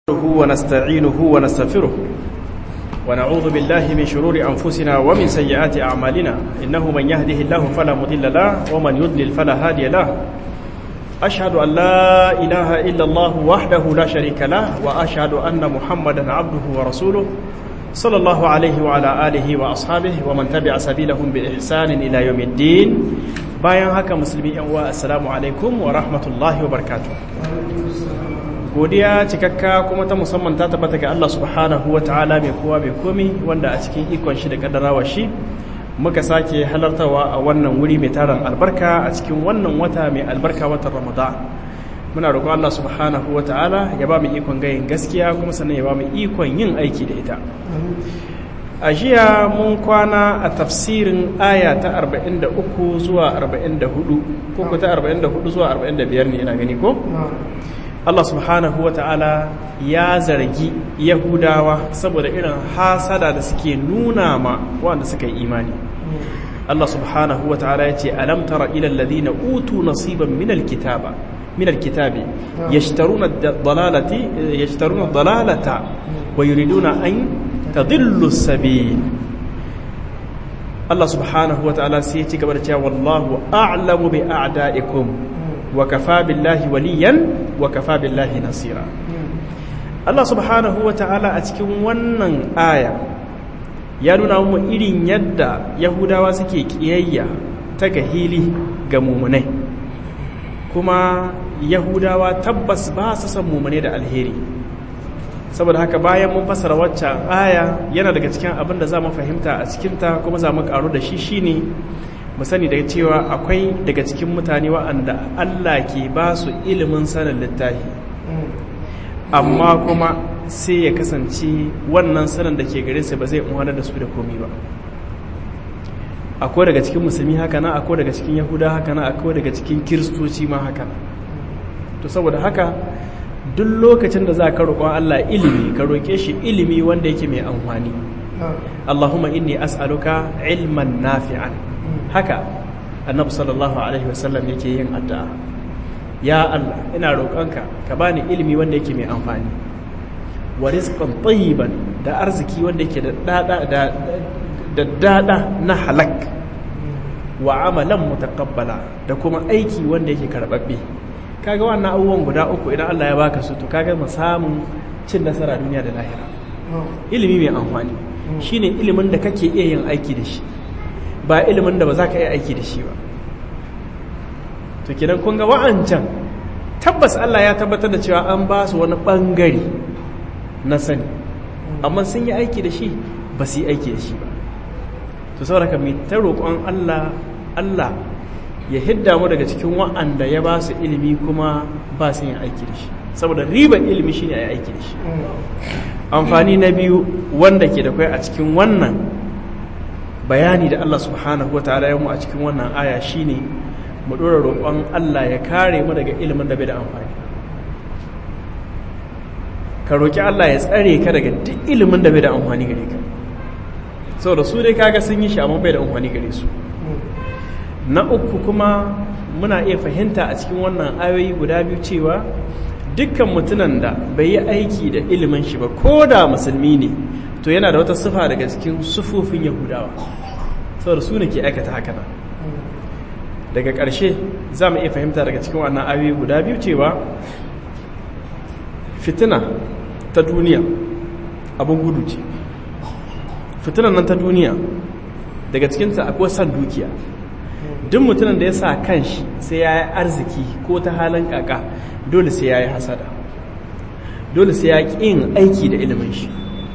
نحمده ونستعينه ونستغفره ونعوذ بالله من شرور أنفسنا ومن سيئات أعمالنا إنه من يهده الله فلا مضل له ومن يضلل فلا هادي له أشهد أن لا إله إلا الله وحده لا شريك له وأشهد أن محمدا عبده ورسوله صلى الله عليه وعلى آله وأصحابه ومن تبع سبيلهم بإحسان إلى يوم الدين bayan haka musulmi yan uwa assalamu alaikum wa rahmatullahi wa barakatuh godiya cikakka kuma ta musamman ta tabbata ga Allah subhanahu wa ta'ala mai kowa mai komi wanda a cikin ikon shi da kaddarawa shi muka sake halartawa a wannan wuri mai taron albarka a cikin wannan wata mai albarka watan ramadan muna roƙon Allah subhanahu wa ta'ala ya ba mu ikon gayin gaskiya kuma sannan ya ba mu ikon yin aiki da ita a jiya mun kwana a tafsirin aya ta 43 zuwa 44 ko ku ta 44 zuwa 45 ne ina gani ko? Allah subhanahu wa ta'ala ya zargi Yahudawa saboda irin hasada da suke nuna ma wanda suka yi imani. Allah subhanahu wa ta'ala ya ce, Alam tara ilal ladina utu nasiban minal kitaba min alkitabi yashtaruna dalalati yashtaruna dalalata wa yuriduna an tadillu sabil Allah subhanahu wa ta'ala sai ya ci gaba da cewa wallahu a'lamu bi a'da'ikum wa kafa billahi waliyan wa kafa billahi nasira Allah subhanahu wa ta'ala a cikin wannan aya ya nuna mu irin yadda yahudawa suke kiyayya ta gahili ga mumunai kuma yahudawa tabbas ba su san mumunai da alheri saboda haka bayan mun fasara waccan aya yana daga cikin abin da za mu fahimta a cikinta kuma za mu karu da shi shine mu sani daga cewa akwai daga cikin mutane wa'anda Allah ke ba su ilimin sanin littafi amma kuma sai ya kasance wannan sanin da ke gare su ba zai umarnar da su da komi ba akwai daga cikin musulmi haka na akwai daga cikin yahuda haka na akwai daga cikin kiristoci ma haka na to saboda haka duk lokacin da za ka roƙon Allah ilimi ka roƙe shi ilimi wanda yake mai amfani Allahumma inni as'aluka ilman nafi'an haka annabi sallallahu alaihi wasallam yake yin addu'a ya Allah ina roƙonka ka bani ilimi wanda yake mai amfani wa rizqan tayyiban da arziki wanda yake da dada da da dada na halak wa amalan mutaqabbala da kuma aiki wanda yake karbabbe kaga wannan abubuwan guda uku idan Allah ya baka su to kaga mu samun cin nasara duniya da lahira ilimi mai amfani shine ilimin da kake iya yin aiki da shi ba ilimin da ba za ka iya aiki da shi ba to kidan kun ga wa'ancan tabbas Allah ya tabbatar da cewa an ba su wani bangare na sani amma sun yi aiki da shi ba su yi aiki da shi ba to saboda ka mai ta roƙon Allah Allah ya hidda mu daga cikin wa'anda ya ba su ilimi kuma ba su yin aiki da shi saboda riban ilimi shine a yi aiki da shi amfani na biyu wanda ke da kai a cikin wannan bayani da Allah subhanahu wa ta'ala ya mu a cikin wannan aya shine mu dora roƙon Allah ya kare mu daga ilimin da bai da amfani ka roƙi Allah ya tsare ka daga duk ilimin da bai da amfani gare ka saboda su dai kaga sun yi shi amma bai da amfani gare su na uku kuma muna iya fahimta a cikin wannan ayoyi guda biyu cewa dukkan mutunan da bai yi aiki da ilimin shi ba ko da musulmi ne to yana da wata sufa daga cikin sufofin yahudawa saboda su ne ke aikata haka nan daga ƙarshe za mu iya fahimta daga cikin wannan ayoyi guda biyu cewa fitina ta duniya abin gudu ce fitinan nan ta duniya daga cikinta akwai san dukiya duk mutumin da ya sa kanshi sai ya yi arziki ko ta halin kaka dole sai ya yi hasada dole sai ya ƙin aiki da ilimin shi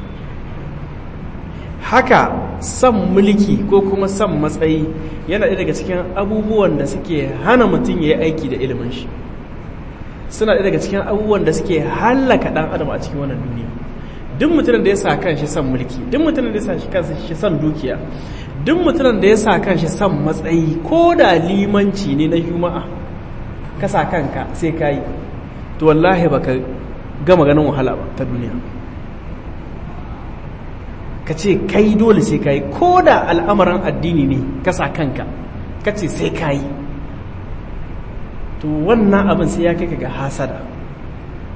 haka son mulki ko kuma son matsayi yana ɗaya daga cikin abubuwan da suke hana mutum ya yi aiki da ilimin shi suna ɗaya daga cikin abubuwan da suke hallaka ɗan adam a cikin wannan duniya duk mutumin da ya sa kanshi son mulki duk mutumin da ya sa kanshi son dukiya duk mutumin da ya sa kanshi son matsayi ko da limanci ne na juma'a ka sa kanka sai ka yi to wallahi baka gama ganin wahala ba ta duniya ka ce kai dole sai ka yi ko da al'amarin addini ne ka sa kanka ka ce sai ka yi to wannan abin sai ya kai ka ga hasada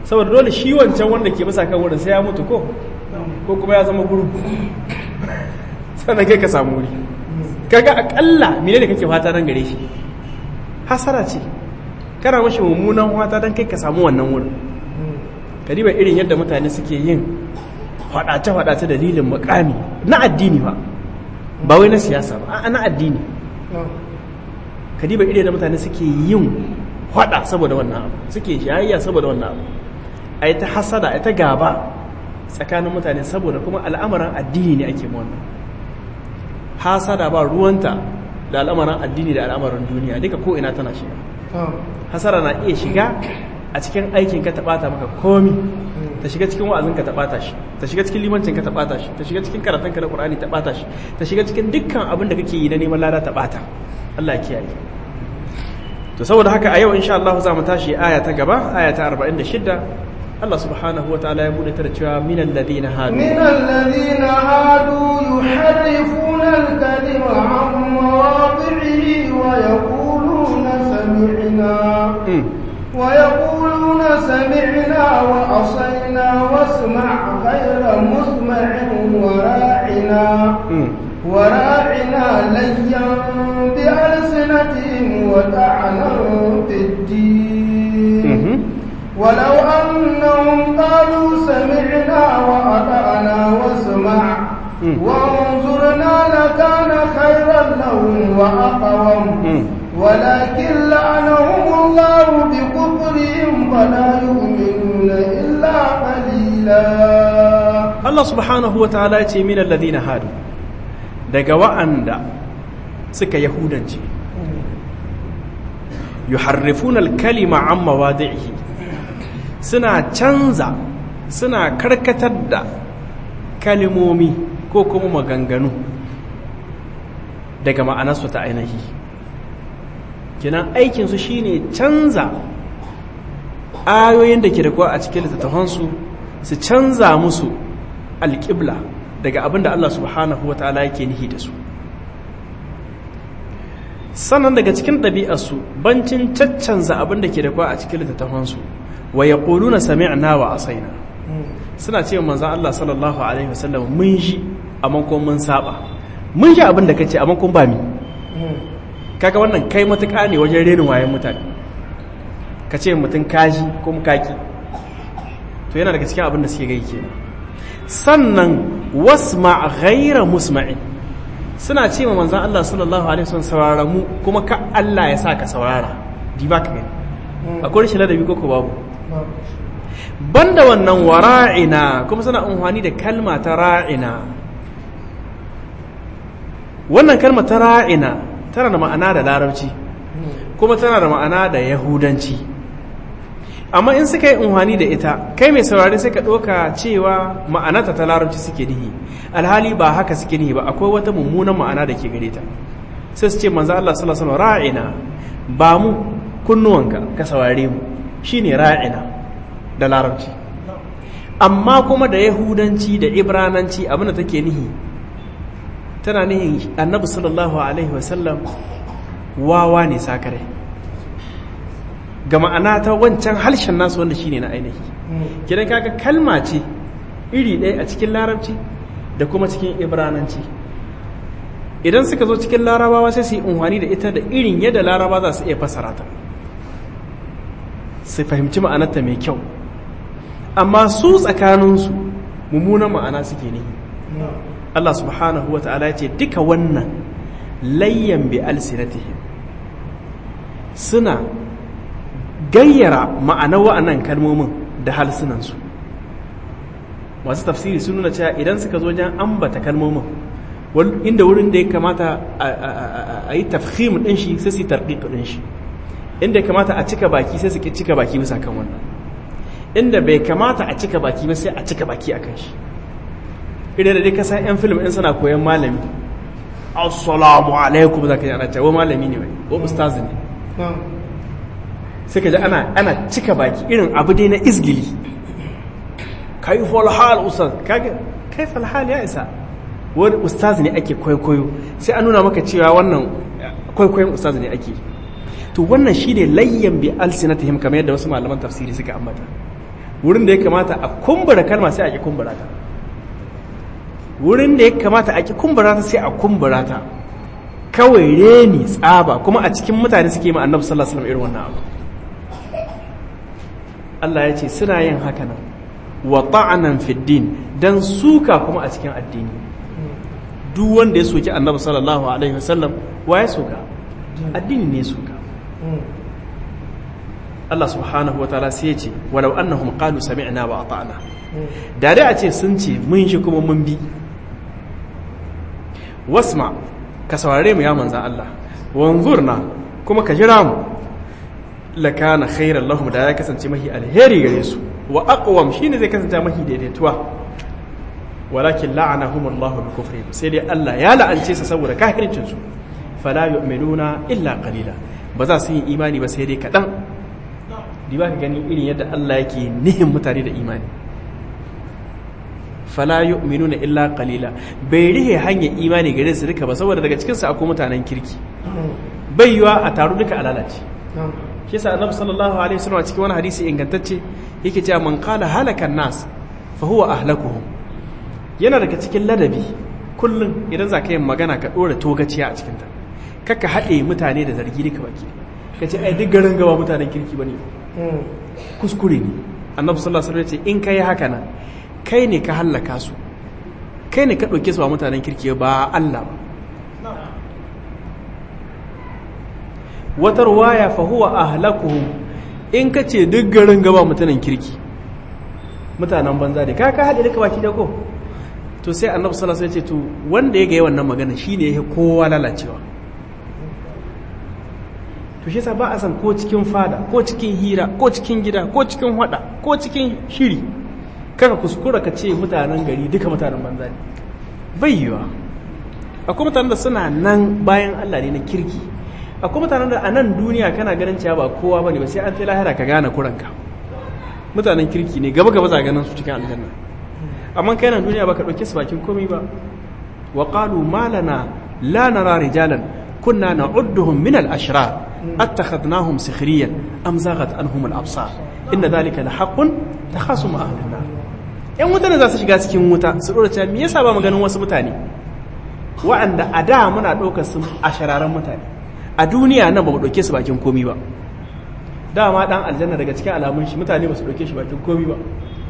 saboda dole shi wancan wanda ke bisa kan wurin sai ya mutu ko ko kuma ya zama gurgu sannan kai ka samu wuri kaga akalla mene da kake fata nan gare shi hasara ce kana mashi mummunan fata don kai ka samu wannan wurin ka riba irin yadda mutane suke yin faɗace-faɗace dalilin makami na addini ba ba wai na siyasa ba a na addini ka riba irin yadda mutane suke yin faɗa saboda wannan abu suke jayayya saboda wannan abu a yi ta hasada a yi ta gaba tsakanin mutane saboda kuma al'amarin addini ne ake wannan hasada ba ruwanta da al'amarin addini da al'amarin duniya duka ko ina tana shiga hasara na iya shiga a cikin aikin ka taɓata maka komi ta shiga cikin wa'azin ka taɓata shi ta shiga cikin limancin ka taɓata shi ta shiga cikin karatun ka na Qur'ani taɓata shi ta shiga cikin dukkan abin da kake yi na neman lada taɓata Allah ya kiyaye to saboda haka a yau insha Allah za mu tashi aya ta gaba aya ta 46 Allah subhanahu wa ta'ala ya bude ta da cewa minal ladina hadu minal ladina hadu yuharrifuna al-kalima an mawadi'ihi wa yaquluna sami'na ويقولون سمعنا وعصينا واسمع غير مسمع وراعنا وراعنا ليا بألسنتهم وطعنا في الدين ولو أنهم قالوا سمعنا وأطعنا واسمع وانظرنا لكان خيرا لهم وأقوم ولكن لعنهم الله بكفرهم فلا يؤمنون إلا قليلا الله سبحانه وتعالى يتي من الذين هادوا daga wa'anda suka yahudanci yuharrifuna al-kalima an mawadi'ihi suna canza suna karkatar da kalimomi ko kuma maganganu daga ma'anarsu ta ainihi kinan aikinsu shine canza ayoyin da ke da kuwa a cikin littattafansu su canza musu alƙibla daga abin da Allah subhanahu wa ta'ala yake nihi da su sannan daga cikin ɗabi'arsu bancin caccanza abin da ke da kuwa a cikin littattafansu wa ya na sami'na wa asaina suna ce manzan Allah sallallahu alaihi wasallam mun shi amma kuma mun saba mun shi abin da kace amma kuma ba mi kaga wannan kai matuƙa ne wajen renin wayan mutane ka ce mutum kaji ko kaki to yana daga cikin abin da suke gai kenan sannan wasma ghaira musma'in suna ce ma manzon Allah sallallahu alaihi wasallam saurara mu kuma ka Allah ya sa ka saurara di ba ka gani akwai rashin ladabi ko ko babu banda wannan wara'ina kuma suna amfani da kalma ta ra'ina wannan kalma ta ra'ina tana da ma'ana da larabci kuma tana da ma'ana da yahudanci amma in suka yi unhani da ita kai mai saurari sai ka ɗauka cewa ma'anata ta larabci suke nihi alhali ba haka suke nihi ba akwai wata mummunan ma'ana da ke gare ta sai su ce manzo Allah sallallahu alaihi wasallam ra'ina ba mu kunnuwanka ka saurare mu shine ra'ina da larabci amma kuma da yahudanci da ibrananci abin da take nihi tana nihin annabi sallallahu alaihi wasallam wawa ne sakare ga ma'ana ta wancan harshen nasu wanda shine na ainihi kidan kaga kalma ce iri ɗaya a cikin larabci da kuma cikin ibrananci idan suka zo cikin larabawa sai su yi unhwani da ita da irin yadda laraba za su iya fasara ta su fahimci ma'anarta mai kyau amma su tsakaninsu mummunan ma'ana suke ne Allah subhanahu wa ta'ala ce duka wannan layyan bi alsinatihim suna gayyara ma'anar wa'annan kalmomin da halsunansu masu tafsiri sun nuna cewa idan suka zo wajen ambata kalmomin inda wurin da ya kamata a yi tafhim ɗin shi sai su yi tarƙiƙ ɗin shi inda ya kamata a cika baki sai su ki cika baki bisa kan wannan inda bai kamata a cika baki ba sai a cika baki a kan shi idan da dai ka san 'yan film in suna koyan malami assalamu alaikum za ka yi ana cewa malami ne wai ko ustaz ne sai ka ji ana ana cika baki irin abu dai na izgili kai falhal ustaz kage kai falhal ya isa wani ustaz ne ake kwaikwayo sai an nuna maka cewa wannan kwaikwayon ustaz ne ake to wannan shine layyan bi alsinatihim kamar yadda wasu malaman tafsiri suka ambata wurin da ya kamata a kumbura kalma sai a ki kumbura ta wurin da ya kamata a ki kumbura ta sai a kumbura ta kawai reni tsaba kuma a cikin mutane suke ma annabi sallallahu alaihi wasallam irin wannan abu Allah ya ce suna yin haka nan wa ta'anan fid din dan suka kuma a cikin addini duk wanda ya soki annabi sallallahu alaihi wasallam wa ya soka addini ne suka Allah subhanahu wa ta'ala sai ya ce walau annahum qalu sami'na wa ata'na da dai a ce sun ce mun shi kuma mun bi wasma ka saurare mu ya manzan Allah wanzurna kuma ka jira mu lakana khairan lahum da ya kasance mahi alheri gare su wa aqwam shine zai kasance mahi daidaituwa walakin la'anahum Allah bi kufri sai dai Allah ya la'ance su saboda kafircin su fala yu'minuna illa qalila ba za su yi imani ba sai dai kadan di ba ka gani irin yadda Allah yake nihin mutane da imani fala yu'minuna illa qalila bai rihe hanyar imani gare su duka ba saboda daga cikin su akwai mutanen kirki bai yiwa a taru duka a lalace shi yasa annabi sallallahu alaihi wasallam a cikin wani hadisi ingantacce yake cewa man qala halakan nas fa huwa ahlakuhum yana daga cikin ladabi kullum idan za ka yi magana ka dora togaciya a cikin ta kaka haɗe mutane da zargi duka baki ka ce ai duk garin gaba mutanen kirki bane kuskure ne annabi sallallahu alaihi wasallam ya ce in kai haka nan kai ne ka hallaka su kai ne ka ɗauke su ba mutanen kirki ba Allah ba wata ruwaya fa huwa ahlakuhum in ka ce duk garin gaba mutanen kirki mutanen banza ne ka ka haɗe duka baki da ko to sai annabi sallallahu alaihi wasallam ya ce to wanda ya ga wannan magana shine yake kowa lalacewa to shi yasa ba a san ko cikin fada ko cikin hira ko cikin gida ko cikin hada ko cikin shiri kaka kuskura ka ce mutanen gari duka mutanen banza ne bai yiwa akwai mutanen da suna nan bayan Allah ne na kirki akwai mutanen da a nan duniya kana ganin cewa ba kowa bane ba sai an ta lahira ka gane kuranka mutanen kirki ne gaba gaba za ganin su cikin aljanna amma kai nan duniya baka dauke su bakin komai ba wa qalu ma lana la nara rijalan kunna na'udduhum min al-ashrar attakhadnahum sikhriyan am zaghat anhum al-absar inna dhalika lahaqqun takhasum ahli an-nar yan wuta ne za su shiga cikin wuta su dora cewa me yasa ba mu ganin wasu mutane wa'anda a da muna ɗaukar su a shararan mutane a duniya nan ba mu ɗauke su bakin komi ba dama ɗan aljanna daga cikin alamun shi mutane ba su ɗauke shi bakin komi ba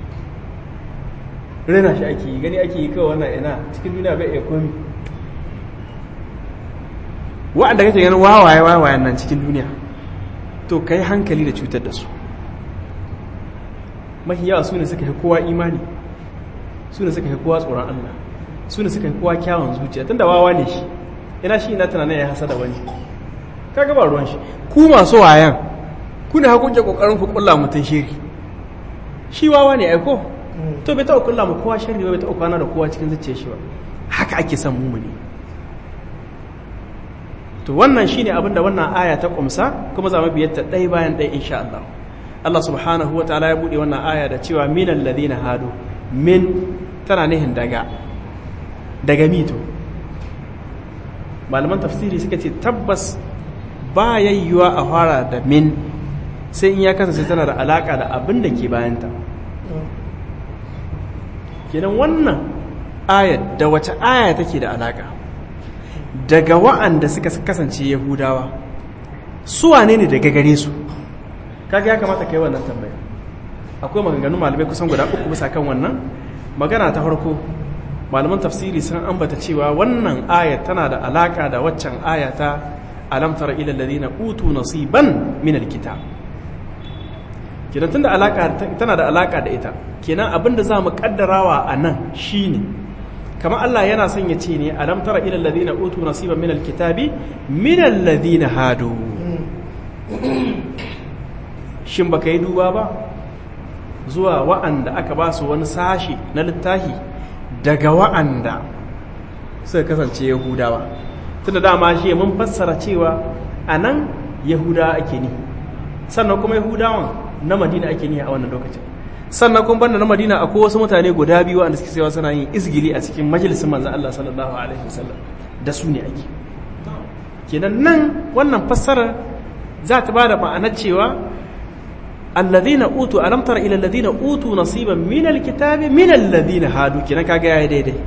rena shi ake yi gani ake yi kawai wannan ina cikin duniya bai iya komi wa'anda kake ganin wawaye wawayen nan cikin duniya to kai hankali da cutar da su mahi yawa su ne suka fi kowa imani su ne suka fi kowa tsoron Allah su ne suka fi kowa kyawun zuciya tunda wawa ne shi ina shi ina tunanin ya hasa da wani kaga ba ruwan shi ku masu wayan ku ne hakunke kokarin ku kulla mutum shiri shi wawa ne aiko to bai taɓa kulla mu kowa shiri ba bai taɓa kwana da kowa cikin zuciyar shi ba haka ake son mu ne to wannan shine abin da wannan aya ta kumsa kuma za mu biyar ta ɗaya bayan ɗaya insha Allah Allah subhanahu wa ta'ala ya buɗe wannan aya da cewa minal ladina hadu min tana nihin daga daga mito malaman tafsiri suka ce tabbas ba yayyuwa a fara da min sai in ya kasance tana da alaka da abin da ke bayanta kenan wannan ayat da wace aya take da alaka daga wa'anda suka kasance yahudawa su wane ne daga gare su kaga ya kamata kai wannan tambaya akwai maganganun malamai kusan guda uku bisa kan wannan magana ta farko malaman tafsiri sun ambata cewa wannan aya tana da alaka da waccan aya ta alam tara ila alladhina utu nasiban min alkitab kenan tunda alaka tana da alaka da ita kenan abinda zamu kaddarawa anan shine kamar Allah yana son ya ce ne alam tara ila alladhina utu nasiban min alkitabi min alladhina hadu shin baka yi duba ba zuwa wa'anda aka ba su wani sashi na littafi daga wa'anda suka kasance yahudawa tunda dama shi mun fassara cewa a nan yahudawa ake ni sannan kuma yahudawan na madina ake ni a wannan lokacin sannan kuma banda na madina akwai wasu mutane guda biyu wanda suke cewa suna yin izgili a cikin majalisin manzan Allah sallallahu alaihi wasallam da su ne ake kenan nan wannan fassara za ta ba da ma'anar cewa alladhina utu alam tara ila alladhina utu nasiban min alkitabi min alladhina hadu kina kaga yayi daidai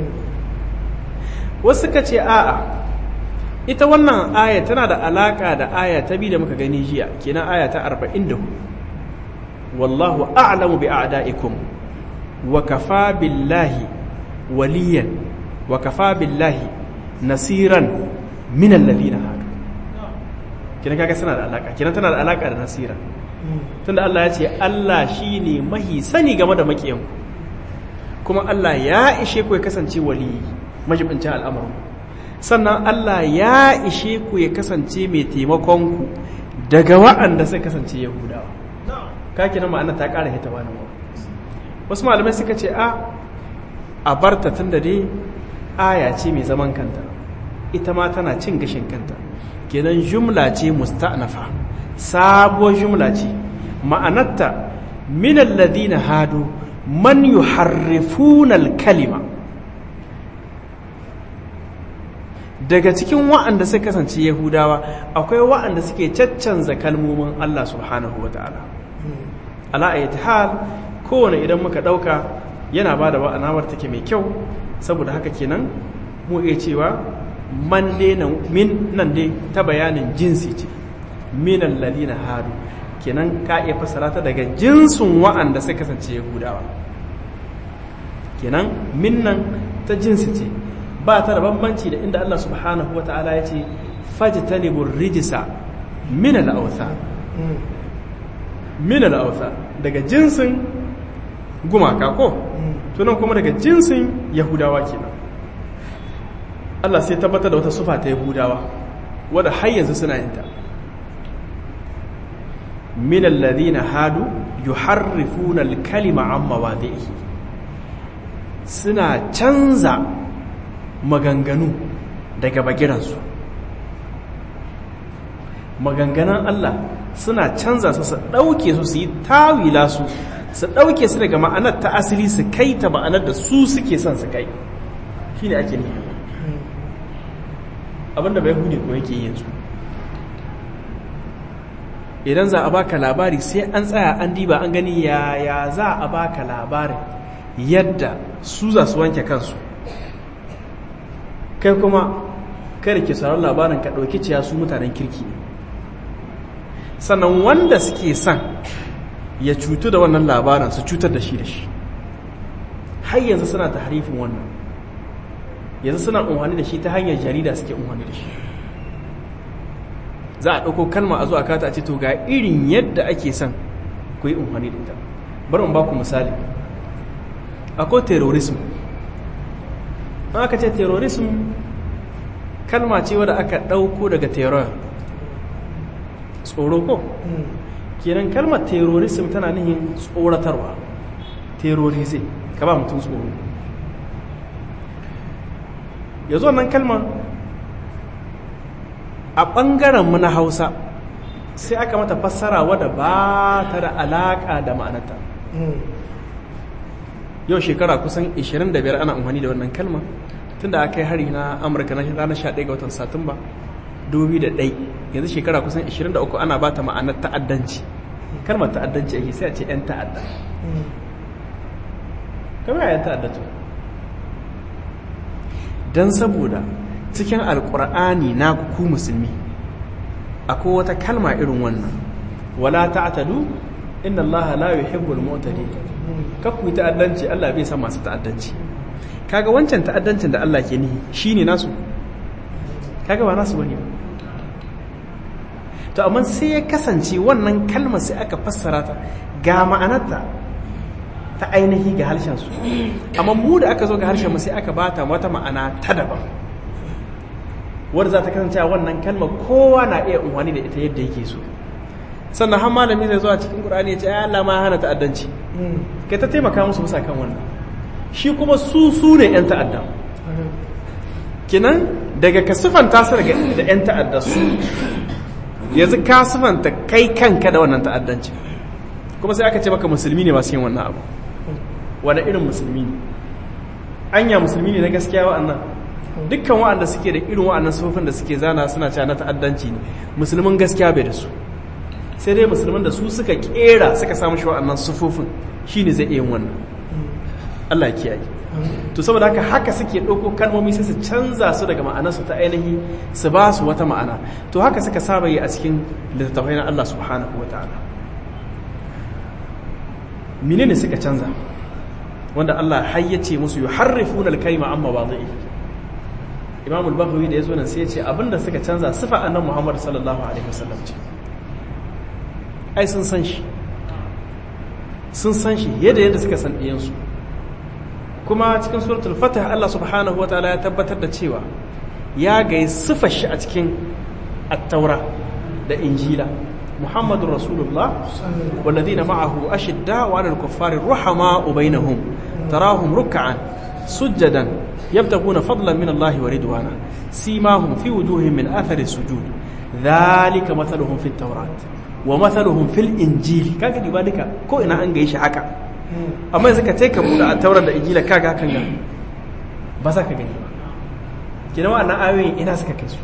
wasu suka ce a'a ita wannan aya tana da alaka da aya ta bi da muka gani jiya kenan aya ta 44 wallahu a'lamu bi a'da'ikum wa kafa billahi waliyan wa kafa billahi nasiran min alladhina hadu kina kaga suna da alaka kina tana da alaka da nasira tunda Allah ya ce Allah shine mahi sani game da makiyan kuma Allah ya ishe ku ya kasance wali majibincin al'amarin sannan Allah ya ishe ku ya kasance mai taimakon ku daga wa'anda sai kasance yahudawa kaki na ma'ana ta ƙara hita wani wasu malamai suka ce a a barta tun da dai aya ce mai zaman kanta ita ma tana cin gashin kanta kenan jumla ce musta'nafa sabuwar jumla ce ma'anarta min alladhina hadu man yuharrifuna al-kalima daga cikin wa'anda suka kasance yahudawa akwai wa'anda suke caccanza kalmomin Allah subhanahu wata'ala ala ayati hal kowane idan muka dauka yana bada wa'anawar take mai kyau saboda haka kenan mu iya cewa man dai min nan dai ta bayanin jinsi ce min alladhina hadu kenan ka iya fassara ta daga jinsin wa'anda sai kasance yahudawa kenan min nan ta jinsi ce ba ta da bambanci da inda Allah subhanahu wata'ala ya ce fajtanibur rijisa min al-awthan min al-awthan daga jinsin gumaka ko tunan kuma daga jinsin yahudawa kenan Allah sai tabbatar da wata sufa ta Yahudawa wadda har yanzu suna yin ta min alladhina hadu yuharrifuna al-kalima an mawadhihi suna canza maganganu daga bagiransu maganganan Allah suna canza su su dauke su su yi tawila su su dauke su daga ma'anar ta asali su kai ta ma'anar da su suke son su kai shine ake nufi abinda bai hude ko yake yanzu idan za a baka labari sai an tsaya an diba an gani yaya za a baka labarin yadda su za su wanke kansu kai kuma kada ke sauran labarin ka ɗauki ciya su mutanen kirki ne sannan wanda suke son ya cutu da wannan labarin su cutar da shi da shi har yanzu suna ta harifin wannan yanzu suna umarni da shi ta hanyar jarida suke umarni da shi za a ɗauko kalma a zuwa kata a ce to ga irin yadda ake son ku yi umarni da ita bari in ba ku misali akwai terrorism an aka ce terrorism kalma ce wadda aka ɗauko daga terror tsoro ko kenan kalmar terrorism tana nihin tsoratarwa terrorism ka ba mutum tsoro ya zo nan kalmar a ɓangarenmu na hausa sai aka mata fassara wadda ba ta da alaƙa da ma'anata yau shekara kusan 25 ana amfani da wannan kalma tun da aka yi hari na amurka na ranar 11 ga watan satumba 2001 yanzu shekara kusan 23 ana ba ta ma'anar ta'addanci kalmar ta'addanci ake sai a ce 'yan ta'adda kamar 'yan ta'adda to don saboda cikin alkur'ani na ku musulmi akwai wata kalma irin wannan wala ta'tadu inna allaha la yuhibbul mu'tadin kakku ta'addanci Allah bai san masu ta'addanci kaga wancan ta'addancin da Allah ke nihi shine nasu kaga ba nasu bane to amma sai ya kasance wannan kalmar sai aka fassara ta ga ma'anarta ta ainihi ga harshen su amma mu da aka zo ga harshen mu sai aka bata wata ma'ana ta daban wadda za ta kasance wannan kalmar kowa na iya unwani da ita yadda yake so sannan har malami zai zo a cikin qur'ani ya ce ai Allah ma hana ta'addanci kai ta taimaka musu bisa kan wannan shi kuma su su ne yan ta'adda kinan daga ka sifanta su daga da yan ta'adda su yanzu ka sifanta kai kanka da wannan ta'addanci kuma sai aka ce maka musulmi ne masu yin wannan abu wani irin musulmi ne anya musulmi ne na gaskiya wa'annan dukkan wa'anda suke da irin wa'annan sufofin da suke zana suna cewa na ta'addanci ne musulmin gaskiya bai da su sai dai musulman da su suka kera suka samu shi wa'annan sufofin shine zai iya yin wannan Allah ya kiyaye to saboda haka haka suke ɗauko kalmomi sai su canza su daga ma'anarsu ta ainihi su ba su wata ma'ana to haka suka saba yi a cikin littattafai na Allah subhanahu wa ta'ala menene suka canza wanda Allah hayyace musu yuharrifuna al-kalima amma wadhi'i Imam al-Baghawi da yazo nan sai ya ce abinda suka canza sifa annabi Muhammad sallallahu alaihi wasallam ce ai sun san shi sun san shi yadda yadda suka san ɗiyansu kuma cikin suratul fatah Allah subhanahu wa ta'ala ya tabbatar da cewa ya gai sifar shi a cikin attaura da injila muhammadun rasulullah walladhina ma'ahu ashidda wa 'alal kuffari ruhama bainahum tarahum ruk'an sujjadan yabtaguna fadlan min Allah wa ridwana simahum fi wujuhihim min athari sujud dhalika mathaluhum fit tawrat wa mathaluhum fil injili kaga diba duka ko ina an gaye shi haka amma yanzu ka ce ka buɗe a taurar da injila kaga hakan ga ba za ka gani ba kina wa'annan ayoyin ina suka kai su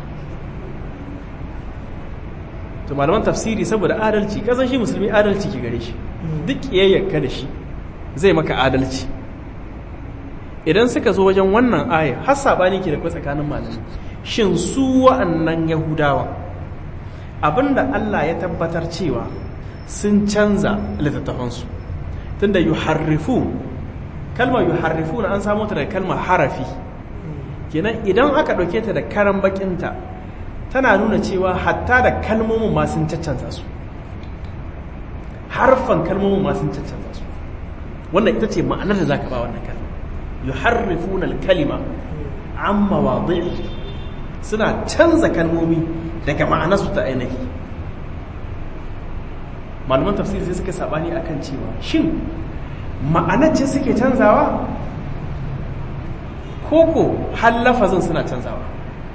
to malaman tafsiri saboda adalci kasan shi musulmi adalci ke gare shi duk kiyayyarka da shi zai maka adalci idan suka zo wajen wannan aya har sabani ke da kai tsakanin malami shin su wa'annan yahudawa abinda Allah ya tabbatar cewa sun canza littattafansu tunda yuharrifu kalmar yuharrifu na an samu ta daga kalmar harafi kenan idan aka ɗauke ta da karan bakinta tana nuna cewa hatta da kalmomin ma sun caccanza su harfan kalmomin ma sun caccanza su wannan ita ce ma'anar da zaka ba wannan kalma yuharrifuna al-kalima amma wadi'i suna canza kalmomi daga ma'anarsu ta ainihi malaman tafsiri sai suka sabani akan cewa shin ma'anar ce suke canzawa koko har lafazin suna canzawa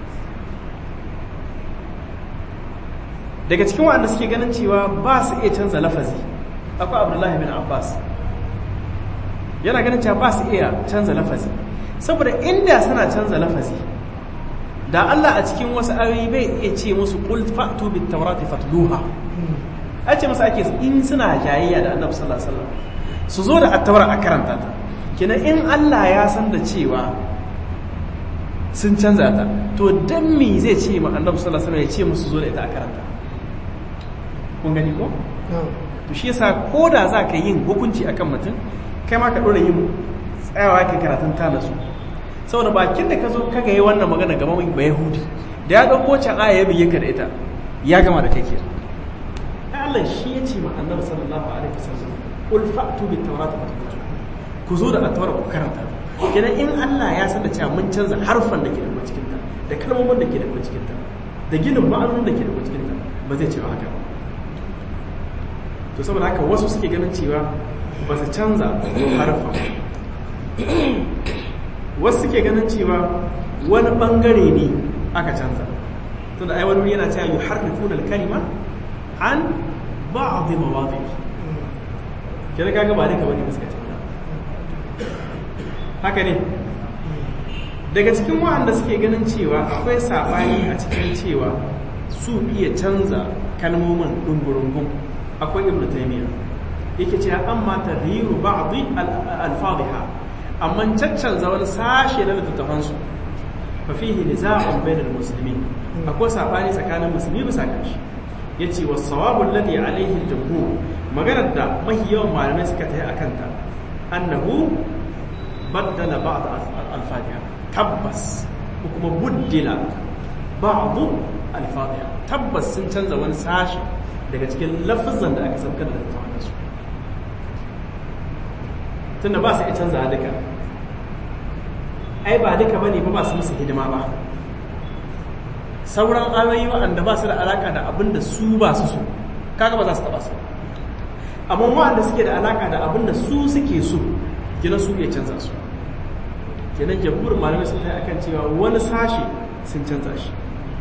daga cikin waɗanda suke ganin cewa ba su iya canza lafazi akwai abdullahi bin abbas yana ganin cewa ba su iya canza lafazi saboda inda suna canza lafazi da Allah a cikin wasu ayoyi bai iya ce musu qul fa'tu bit tawrati fatluha a ce musu ake in suna jayayya da annabi sallallahu alaihi wasallam su zo da attawra a karanta ta kenan in Allah ya san da cewa sun canza ta to dan me zai ce ma annabi sallallahu alaihi wasallam ya ce musu zo da ita a karanta kun gani ko to shi yasa ko da za ka yin hukunci akan mutum kai ma ka dora yin tsayawa kai karatun ta nasu saboda bakin da ka zo kaga yi wannan magana gaba mai ba yahudi da ya ɗauko can aya ya biye ka da ita ya gama da kai ke Allah shi ya ce ma annabi sallallahu alaihi wasallam qul fa'tu bit tawrati fatluha ku zo da at-taura ku karanta kenan in Allah ya san da cewa mun canza harfan da ke da cikin ta da kalmomin da ke da cikin ta da ginin ma'anonin da ke da cikin ta ba zai ce haka ba to saboda haka wasu suke ganin cewa ba su canza harfan wasu suke ganin cewa wani bangare ne aka canza tunda ai wani yana cewa yuharrifuna al-kalima an ba'd mawadi kira kaga ba duka bane suka canza haka ne daga cikin waɗanda suke ganin cewa akwai sabani a cikin cewa su iya canza kalmomin dungurungun akwai ibnu taymiya yake cewa amma tadhiru ba'd al-fadhiha amma caccanza wani sashe na littattafansu fa fihi niza'un bainal muslimin akwai sabani tsakanin musulmi bisa kanshi yace was sawabu alladhi alayhi al-jumhur maganar da mahi yawan malamai suka tayi akan ta annahu baddala ba'd al-fatiha tabbas ko kuma buddila ba'd al-fatiha tabbas sun canza wani sashe daga cikin lafazan da aka saukar da littattafansu tunda ba su iya canza duka ai ba duka bane ba ba su musu hidima ba sauran ayoyi waɗanda ba su da alaka da abin da su ba su so kaga ba za su taba su amma waɗanda suke da alaka da abin da su suke so kenan su iya canza su kenan jamhur malamai sun kai akan cewa wani sashe sun canza shi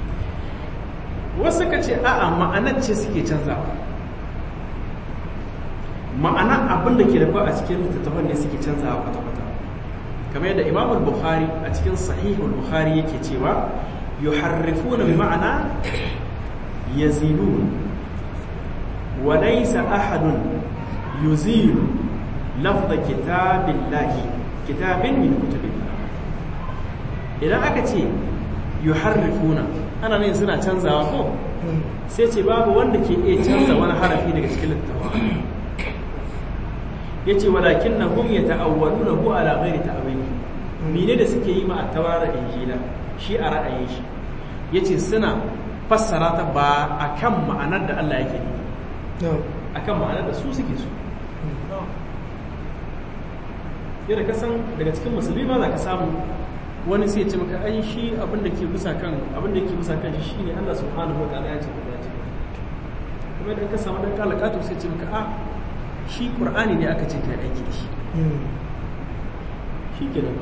wasu ka ce a'a ma'anar ce suke canzawa ma'ana abin da ke da a cikin littattafan ne suke canzawa kwata-kwata kamar yadda imam al-bukhari a cikin sahihul bukhari yake cewa yuharrifuna bi ma'ana yazidun walaysa ahadun yuzilu lafza kitabillahi kitabin min kutubillah idan aka ce yuharrifuna ana ne suna canzawa ko sai ce babu wanda ke iya canza wani harafi daga cikin littafin ya ce walakin na hum ya ta'awwalu na hu ala ghairi ta'awili mine da suke yi ma a tawara injila shi a ra'ayin shi ya ce suna fassara ta ba a kan ma'anar da Allah yake ne a kan ma'anar da su suke so yadda ka san daga cikin musulmi ma za ka samu wani sai ya ce maka ai shi abin da ke bisa kan abin da ke bisa kan shi shine Allah subhanahu wa ta'ala ya ce ya ce kuma idan ka samu dan kalakato sai ya ce maka a shi qur'ani ne aka ce kai aiki da shi shi ke da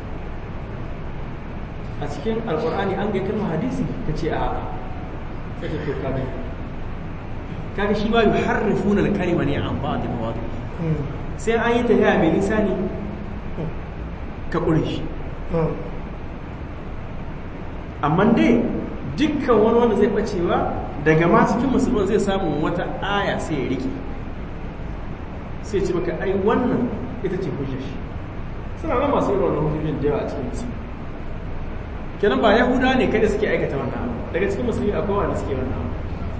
a cikin alqur'ani an ga kalmar hadisi ka ce a sai ka to kaga kaga shi ba yuharrifuna al-kalima ne an ba'd mawadi sai an yi tafiya mai nisa ne ka ƙure shi amma dai dukkan wani wanda zai bacewa daga ma cikin musulman zai samu wata aya sai ya rike sai ce maka ai wannan ita ce hujjar shi suna nan masu irin wannan hujjojin da yawa a cikin musulmi kenan ba yahuda ne kada suke aikata wannan abu daga cikin musulmi akwai wanda suke wannan abu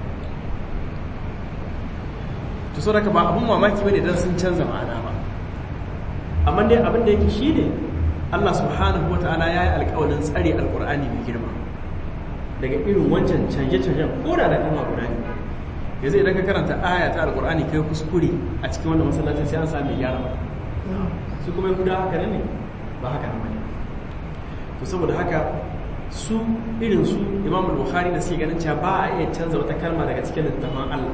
to so daga ba abun mamaki bane dan sun canza ma'ana ba amma dai abin da yake shine Allah subhanahu wataala ya yi alƙawarin tsare alƙur'ani mai girma daga irin wancan canje-canjen ko da da kalma guda ne yanzu idan ka karanta aya ta alƙur'ani kai kuskure a cikin wannan masallacin sai an sami gyara ba su kuma yahuda haka ne ba haka ne to saboda haka su irin su imam bukhari da suke ganin cewa ba a iya canza wata kalma daga cikin littafin Allah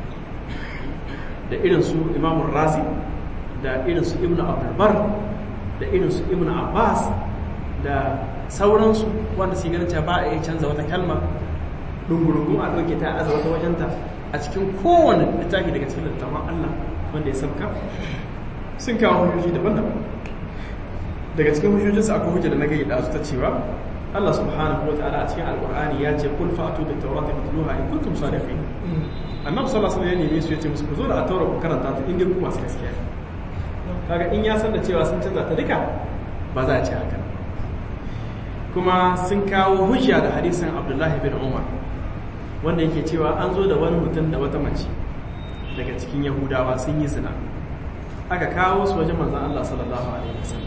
da irin su imam razi da irin su ibnu abdul bar da irin su ibnu abbas da sauransu wanda suke ganin cewa ba a iya canza wata kalma dungurungun a ɗauke ta aza wata wajenta a cikin kowane littafi daga cikin littafin Allah wanda ya sabka sun kawo hujjoji daban-daban daga cikin hujjojinsa akwai hujja da na gaida su ta cewa Allah subhanahu wa ta'ala a cikin alqur'ani ya ce kul fa'tu bit tawrati fatluha in kuntum sadiqin annabi sallallahu alaihi wasallam ya neme su ya ce musu ku zo da at-taura ku karanta ta in dai ku masu gaskiya kaga in ya san da cewa sun canza ta duka ba za a ce haka kuma sun kawo hujja da hadisin Abdullahi bin Umar wanda yake cewa an zo da wani mutum da wata mace daga cikin Yahudawa sun yi zina aka kawo su wajen manzan Allah sallallahu Alaihi wasallam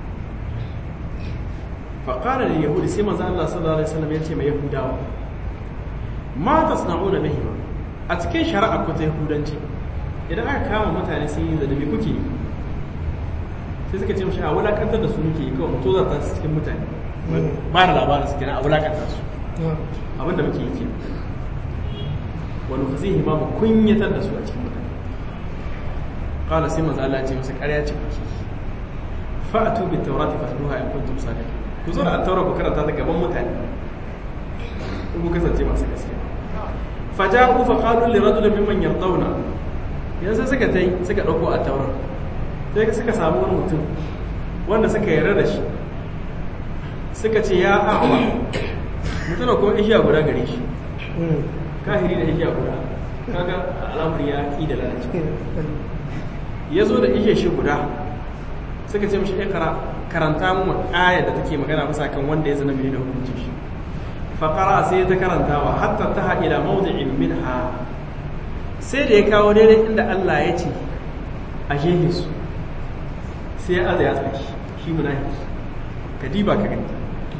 faƙarar da yahudi sai manzan Allah sallallahu Alaihi wasallam ya ce mai yahudawa ma ta sana'o da mahima a cikin shari'a ku ta yahudanci idan aka kama mutane sun yi zanabi kuke yi sai suka ce mashi a wulakantar da su muke yi kawai mutu zata su cikin mutane ba da labarin su kenan a wulakantar su abinda muke yi ke wani ku zai ma mu kunyatar da su a cikin mutane qala sai manzo Allah ya ce masa ƙarya ce kuke fa'atu bit tawrati fatluha in kuntum sadiqin ku zo da at-taura ku karanta ta gaban mutane in ku kasance masu gaskiya faja'u fa qalu li rajulin mimman yardawna yanzu suka tai suka dauko at-taura sai suka samu wani mutum wanda suka yarda da shi suka ce ya a'wa mutum kuma ishiya guda gare shi kahiri da ishiya guda kaga al'amari ya ki da lalacewa ya zo da ihe shi guda suka ce mashi ikara karanta mu ayar da take magana bisa kan wanda ya zana mini da hukuncin shi faƙara sai ta karantawa hatta ta ila mawdi'in minha sai da ya kawo daidai inda Allah ya ce a jehe su sai ya aza ya tsaki shi munafiki ka diba ka gani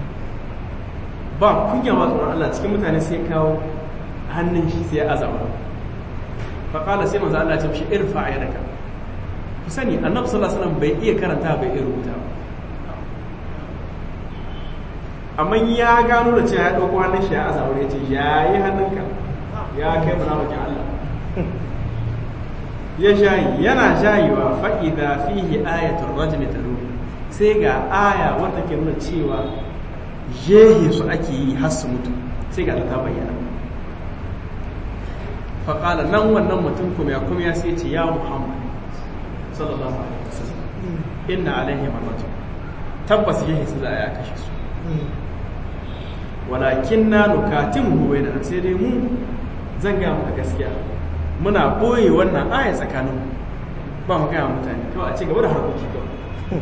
ba kunya ma tsoron Allah cikin mutane sai ya kawo hannun shi sai ya aza wa faƙala sai manzo Allah ya ce mishi irfa ayyadaka ku sani annabi sallallahu alaihi wasallam bai iya karanta bai iya rubuta amma ya gano da cewa ya dauko hannun shi ya azawar ya ce ya yi hannunka ya kai munafikin Allah ya shayi yana shayiwa fa idza fihi ayatul rajmi talu sai ga aya wanda ke nuna cewa jehe su ake yi har su mutu sai ga ta bayyana fa qala nan wannan mutum kuma ya kuma ya sai ce ya muhammad sallallahu alaihi wasallam inna alaihi marratu tabbas yahi su za a kashe su walakin na nukatimu bai da sai dai mu zan ga maka gaskiya muna ɓoye wannan aya tsakanin ba mu gaya mutane kawai a ci gaba da harkoki kawai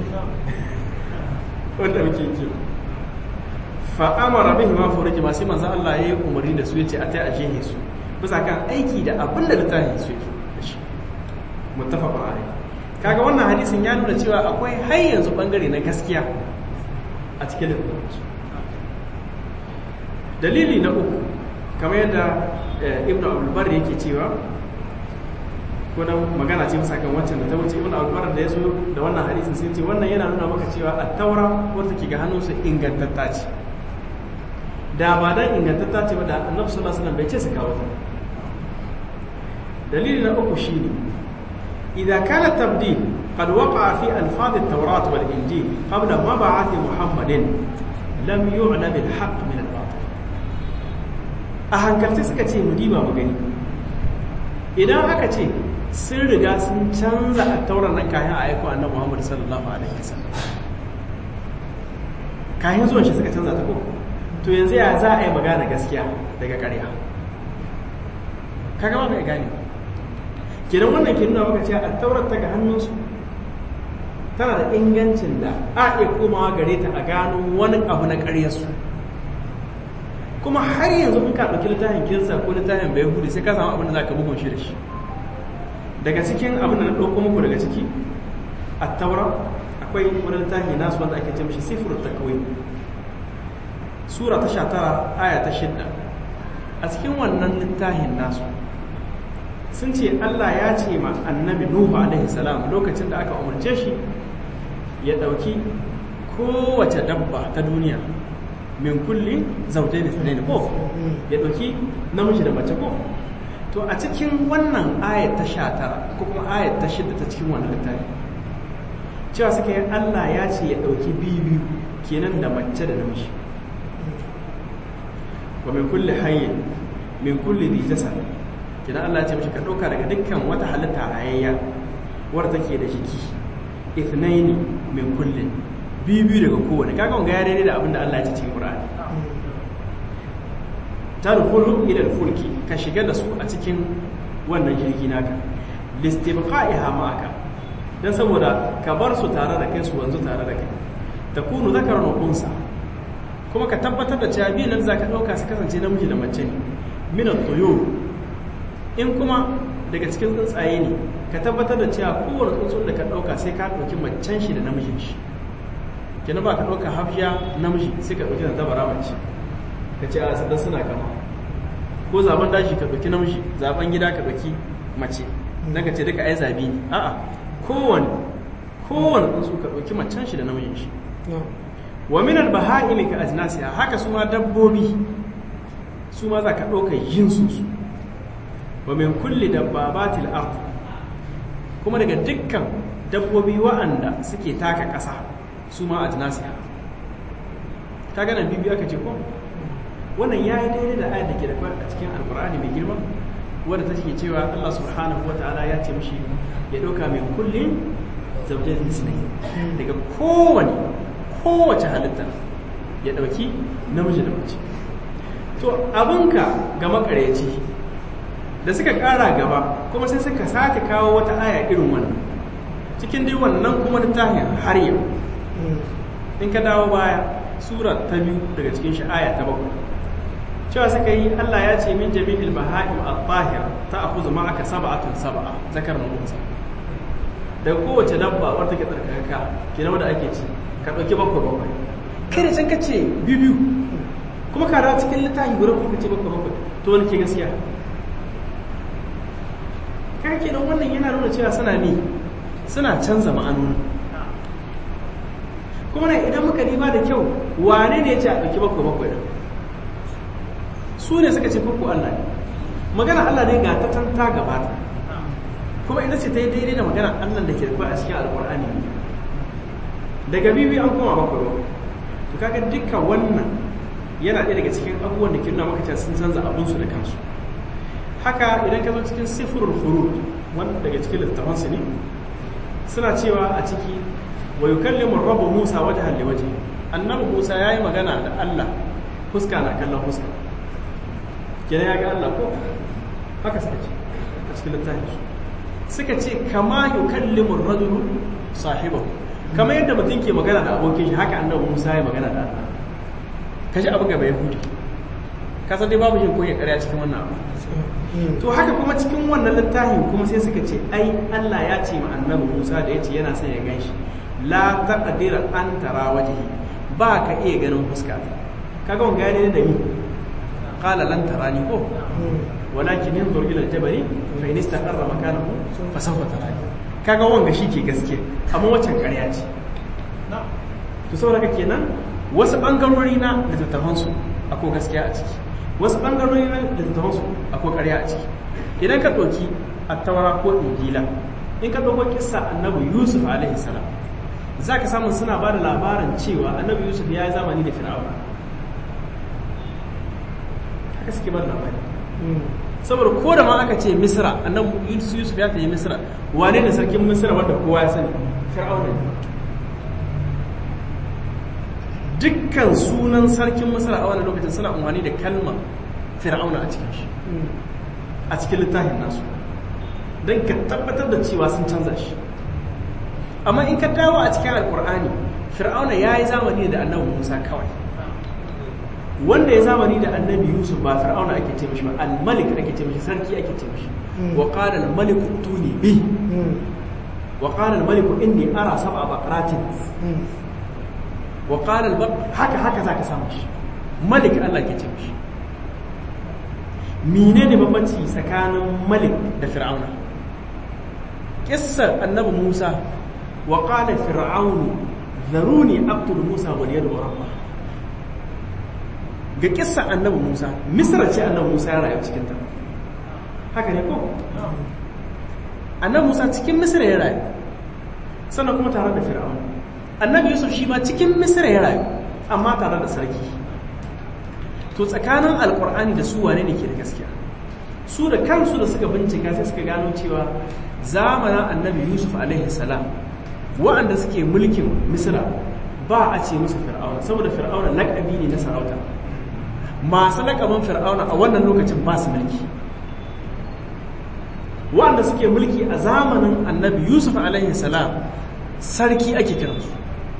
wanda muke yi fa'amara bihi ma furuji masu manzo Allah ya yi umarni da su ya ce a ta aje ne su bisa kan aiki da abin da littafin su yake da shi muttafaqun alayhi kaga wannan hadisin ya nuna cewa akwai har yanzu bangare na gaskiya a cikin littafin dalili na uku kamar yadda ibn abdulbar yake cewa ko na magana ce bisa kan waccan da ta wuce ibn abdulbar da ya zo da wannan hadisin sai ce wannan yana nuna maka cewa at-taura wanda ke ga hannunsu ingantatta ce da ba dan ingantatta ce ba da annabi sallallahu alaihi wasallam bai ce su kawo ta dalili na uku shine idza kana tabdil qad waqa'a fi alfaz at-taurat wal injil qabla mab'ath muhammadin lam yu'lam al-haqq min al-batil a hankalci suka ce mu diba mu gani idan aka ce sun riga sun canza a tauran nan kayan a aiko annabi Muhammad sallallahu alaihi wasallam kayan zuwan shi suka canza ta ko to yanzu ya za a yi magana gaskiya daga ƙarya kaga ba mai gane kenan wannan ke nuna maka cewa a taurar ta ga hannunsu tana da ingancin da a iya komawa gare ta a gano wani abu na ƙaryarsu kuma har yanzu in ka ɗauki littafin kirsa ko littafin bai hudu sai ka samu abin da za ka bugun shi da shi daga cikin abin da na ɗauko muku daga ciki a taura akwai wani littafi nasu wanda ake ce mishi sifir takawai sura ta sha tara aya ta shidda a cikin wannan littafin nasu sun ce Allah ya ce ma annabi Nuhu alaihi salam lokacin da aka umarce shi ya ɗauki kowace dabba ta duniya min kulli zaujai da tsanani ko ya ɗauki namiji da mace ko to a cikin wannan ayat ta sha tara ko kuma ayat ta shidda ta cikin wannan littafi cewa suka yi Allah ya ce ya ɗauki biyu kenan da mace da namiji wa min kulli hayyin min kulli dhi jasad kenan Allah ya ce mishi ka ɗauka daga dukkan wata halitta hayayya wadda take da jiki ithnaini min kullin biyu biyu daga kowane kaga wanga ya daidai da abin da Allah ya ce cikin Qur'ani tadkhulu ila al-fulki ka shiga da su a cikin wannan jirgi naka listibqa'iha ma'aka dan saboda ka bar su tare da kai su wanzu tare da kai takunu zakaran wa unsa kuma ka tabbatar da cewa biyan nan zaka dauka su kasance namiji da mace ne min at-tuyur in kuma daga cikin tsuntsaye ne ka tabbatar da cewa kowane tsuntsun da ka dauka sai ka dauki macen shi da namijin shi kenan ba ka dauka hafiya namiji sai ka dauki dabara mace ka ce a sadan suna kama ko zaben dashi ka dauki namiji zaben gida ka dauki mace dan ka ce duka ai zabi ne a'a kowane kowane tsuntsu ka dauki macen shi da namijin shi wa min al-baha'imi ka ajnasiha haka su ma dabbobi su ma za ka dauka yin su su wa min kulli dabbabatil ard kuma daga dukkan dabbobi wa'anda suke taka ƙasa su ma ajnasiha ka ga nan bibiya ka ce ko wannan ya yi daidai da ayat da ke da a cikin alkur'ani mai girma wadda ta ke cewa Allah subhanahu wa ta'ala ya ce mishi ya ɗauka mai kullum zaujin isnai daga kowane kowace halitta ya ɗauki namiji da mace to abinka ga makareci da suka ƙara gaba kuma sai suka sake kawo wata aya irin wannan cikin dai wannan kuma littafin har yau in ka dawo baya sura ta biyu daga cikin shi aya ta bakwai cewa suka yi Allah ya ce min jami'il baha'im at-tahir ta'khudhu ma'aka sab'atun sab'a zakar mutunsa daga kowace dabba wadda take tsarkaka kenan wanda ake ci ka dauki bakwai bakwai kai da can ka ce biyu kuma ka dawo cikin littafi guda kuma ka ce bakwai bakwai to wani ke gaskiya kai kenan wannan yana nuna cewa suna ne suna canza ma'anoni kuma ne idan muka diba da kyau wane ne ya ce a ɗauki bakwai bakwai ɗin su ne suka ce farko Allah ne magana Allah ne ga ta ta gabata kuma ita ce ta yi daidai da magana Allah da ke da a cikin alƙur'ani daga bibi an koma bakwai bakwai to kaga dukkan wannan yana ɗaya daga cikin abubuwan da ke nuna maka sun canza abinsu da kansu haka idan ka zo cikin sifirul furud wanda daga cikin littafansu ne suna cewa a ciki wa yukallimu rabbu Musa wajhan li wajhi annabi Musa yayi magana da Allah fuska na kallon fuska kenan ya ga Allah ko haka suka ce a cikin littafin su suka ce kama yukallimu ar-rajulu sahibahu kamar yadda mutum ke magana da abokin shi haka annabi Musa ya magana da Allah kaji abin gaba yahudi ka san dai babu yin koyi ƙarya cikin wannan abu to haka kuma cikin wannan littafin kuma sai suka ce ai Allah ya ce ma annabi Musa da ya ce yana son ya ganshi la taqdira an tara wajhi ba ka iya ganin fuska kaga wanga ya ne da ni qala lan tarani ko walakin yanzur ila al-jabal fa in istaqarra makanahu fa sawfa tarani kaga wanga ke gaske amma waccan ƙarya ce to saboda kenan wasu bangarori na littattafan su akwai gaskiya a ciki wasu bangarori na littattafan su akwai ƙarya a ciki idan ka ɗauki attaura ko injila in ka ɗauko kissa annabi yusuf alaihi salam za ka samu suna ba da labarin cewa annabi yusuf ya yi zamani da fir'auna haka suke ba da labari saboda ko da ma aka ce misra annabi yusuf ya tafi misra wane ne sarkin misra wanda kowa ya sani fir'auna ne dukkan sunan sarkin misra a wani lokacin suna umarni da kalmar fir'auna a cikin shi a cikin littafin nasu don ka tabbatar da cewa sun canza shi amma in ka dawo a cikin alkur'ani fir'auna ya yi zamani da annabi musa kawai wanda ya zamani da annabi yusuf ba fir'auna ake ce mishi ba al-malik ake ce mishi sarki ake ce mishi wa qala al-malik tuni bi wa qala al-malik inni ara sab'a baqaratin wa qala al haka haka zaka samu shi malik Allah ke ce mishi menene bambanci tsakanin malik da fir'auna kissar annabi musa wa qala fir'aunu zaruni aqtul musa wal yadu rabba ga kissa annabi Musa Misra ce annabi Musa ya rayu cikin ta haka ne ko annabi Musa cikin Misra ya rayu sannan kuma tare da Fir'aun annabi Yusuf shi ma cikin Misra ya rayu amma tare da sarki to tsakanin alkur'ani da su wane ne ke da gaskiya su da kansu da suka bincika sai suka gano cewa zamanin annabi Yusuf alaihi salam wa'anda suke mulkin Misra ba a ce musu fir'auna saboda fir'auna lakabi ne na sarauta masu lakabin fir'auna a wannan lokacin ba su mulki wanda suke mulki a zamanin annabi yusuf alaihi salam sarki ake kiransu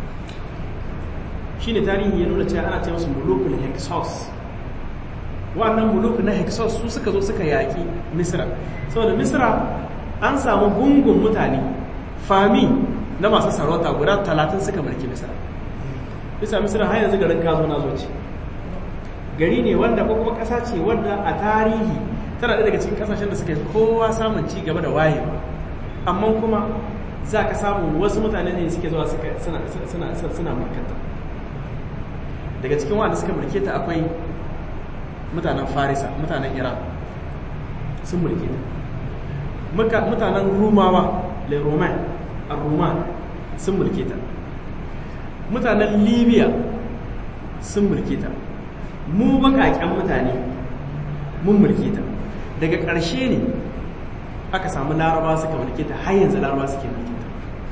shi ne tarihi ya nuna cewa ana ce masu mulukul hexos wannan muluk na hexos su suka zo suka yaƙi misra saboda misra an samu gungun mutane fami na masu sarauta guda talatin suka mulki misra bisa misra har yanzu garin kazo na zo ce gari ne wanda ko kuma ƙasa ce wanda a tarihi tana ɗaya daga cikin ƙasashen da suka yi kowa samun ci gaba da wayewa amma kuma za ka samu wasu mutane ne suke zuwa suna mulkanta daga cikin wanda suka mulke ta akwai mutanen farisa mutanen iran sun mulke ta mutanen rumawa le roman a roman sun mulke ta mutanen libya sun mulke ta mu bakaken mutane mun mulke ta daga ƙarshe ne aka samu laraba suka mulke ta har yanzu laraba suke mulke ta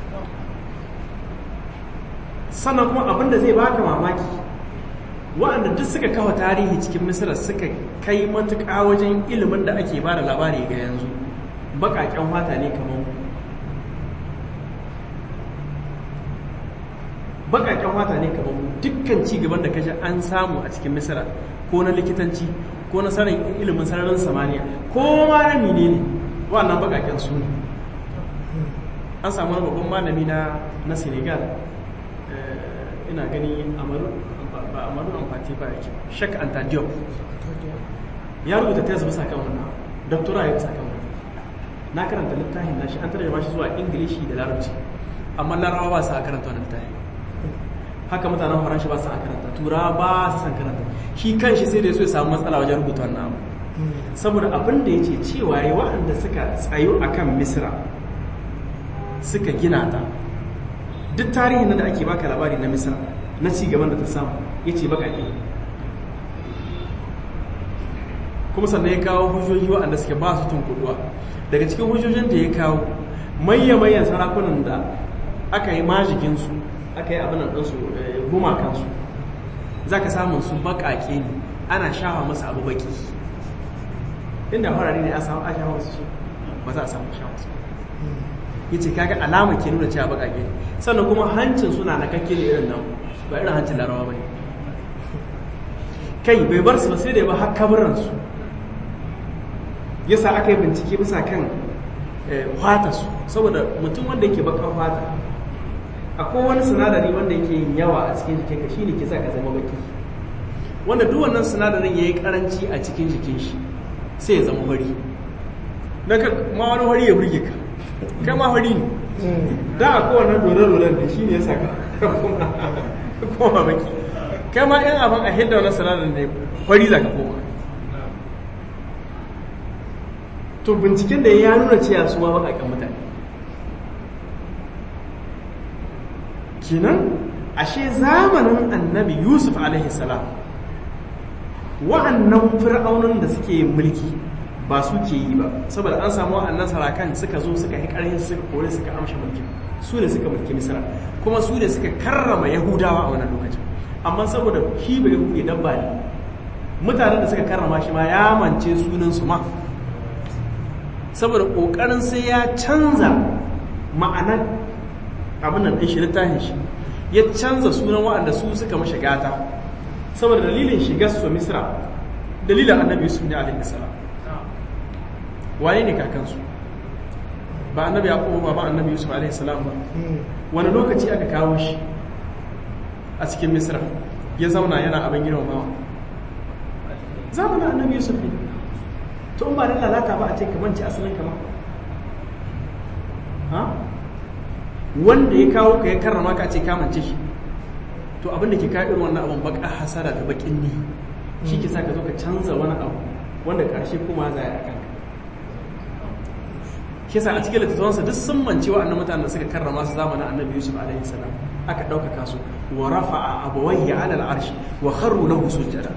sannan kuma abinda zai baka mamaki wa'anda duk suka kawo tarihi cikin misira suka kai matuƙa wajen ilimin da ake ba da labari ga yanzu bakaken fata ne kamar bakaken fata ne kamar dukkan ci gaban da kashi an samu a cikin misira ko na likitanci ko na sanin ilimin sararin samaniya ko ma na mine ne wannan bakaken su ne an samu wani babban malami na na senegal ina gani amaru ba amaru amfati ba yake shak anta diop ya rubuta tez bisa kan wannan doktora ya bisa kan wannan na karanta littafin nashi an tarjama shi zuwa ingilishi da larabci amma larabawa ba su a karanta wannan littafin haka mutanen faranshi ba su a karanta tura ba su san karanta shi kan shi sai da ya samu matsala wajen rubuta wannan abu saboda abin da ya ce cewa ya waɗanda suka tsayo a kan misira suka gina ta duk tarihin da ake baka labari na misira na ci gaban da ta samu ya ce baka ne kuma sannan ya kawo hujjoji waɗanda suke ba su tunkuduwa daga cikin hujjojin da ya kawo mayya-mayyan sarakunan da aka yi majikinsu aka yi abinan ɗansu gumakansu za ka samun su baƙaƙe ne ana shafa masa abu baƙi inda farari ne a samu a shafa su ba za a samu sha wasu ya ce kaga alama ke nuna cewa baƙaƙe sannan kuma hancin suna na kakke ne irin nan ba irin hancin larawa ba ne kai bai bar su ba sai da ba har kabaransu yasa aka yi bincike bisa kan fata su saboda mutum wanda yake bakar fata akwai wani sinadari wanda yake yin yawa a cikin jikin ka shine ke sa ka zama baki wanda duk wannan sinadarin yayi karanci a cikin jikin shi sai ya zama fari dan ka ma wani fari ya burge ka kai ma fari ne da akwai wannan dole-dolen da shine yasa ka koma baki kai ma yan abin a hidda wannan sinadarin ne fari za ka koma to binciken da ya nuna cewa su ma baƙaƙen mutane kenan ashe zamanin annabi yusuf alaihi salam wa'annan fir'aunin da suke mulki ba su ke yi ba saboda an samu wa'annan sarakan suka zo suka yi ƙarhin suka kore suka amsha mulki su ne suka mulki misra kuma su ne suka karrama yahudawa a wannan lokacin amma saboda shi ba yahudi dabba ne mutanen da suka karrama shi ma ya mance sunan su ma saboda ƙoƙarin sai ya canza ma'anar abin nan ɗin shi littafin shi ya canza sunan waɗanda su suka mashi gata saboda dalilin shigar su misra dalilin annabi yusuf ne alaihi salam wane ne kakansu ba annabi ya ba ba annabi yusuf alaihi salam ba wani lokaci aka kawo shi a cikin misra ya zauna yana abin girmamawa zamanin annabi yusuf ne to in ba da lalata ba a ce kaman ci asalin kama ha wanda ya kawo ka ya karrama ka ce kamance shi to abin da ke kawo irin wannan abin baka hasara da bakin ne shi ke sa ka zo ka canza wani abu wanda karshe kuma za a kanka shi sa a cikin littattafansa duk sun mance wa'annan mutanen da suka karrama su zamanin annabi yusuf alaihi salam aka ɗaukaka su wa rafa'a abawayhi ala al'arshi wa kharru lahu sujjada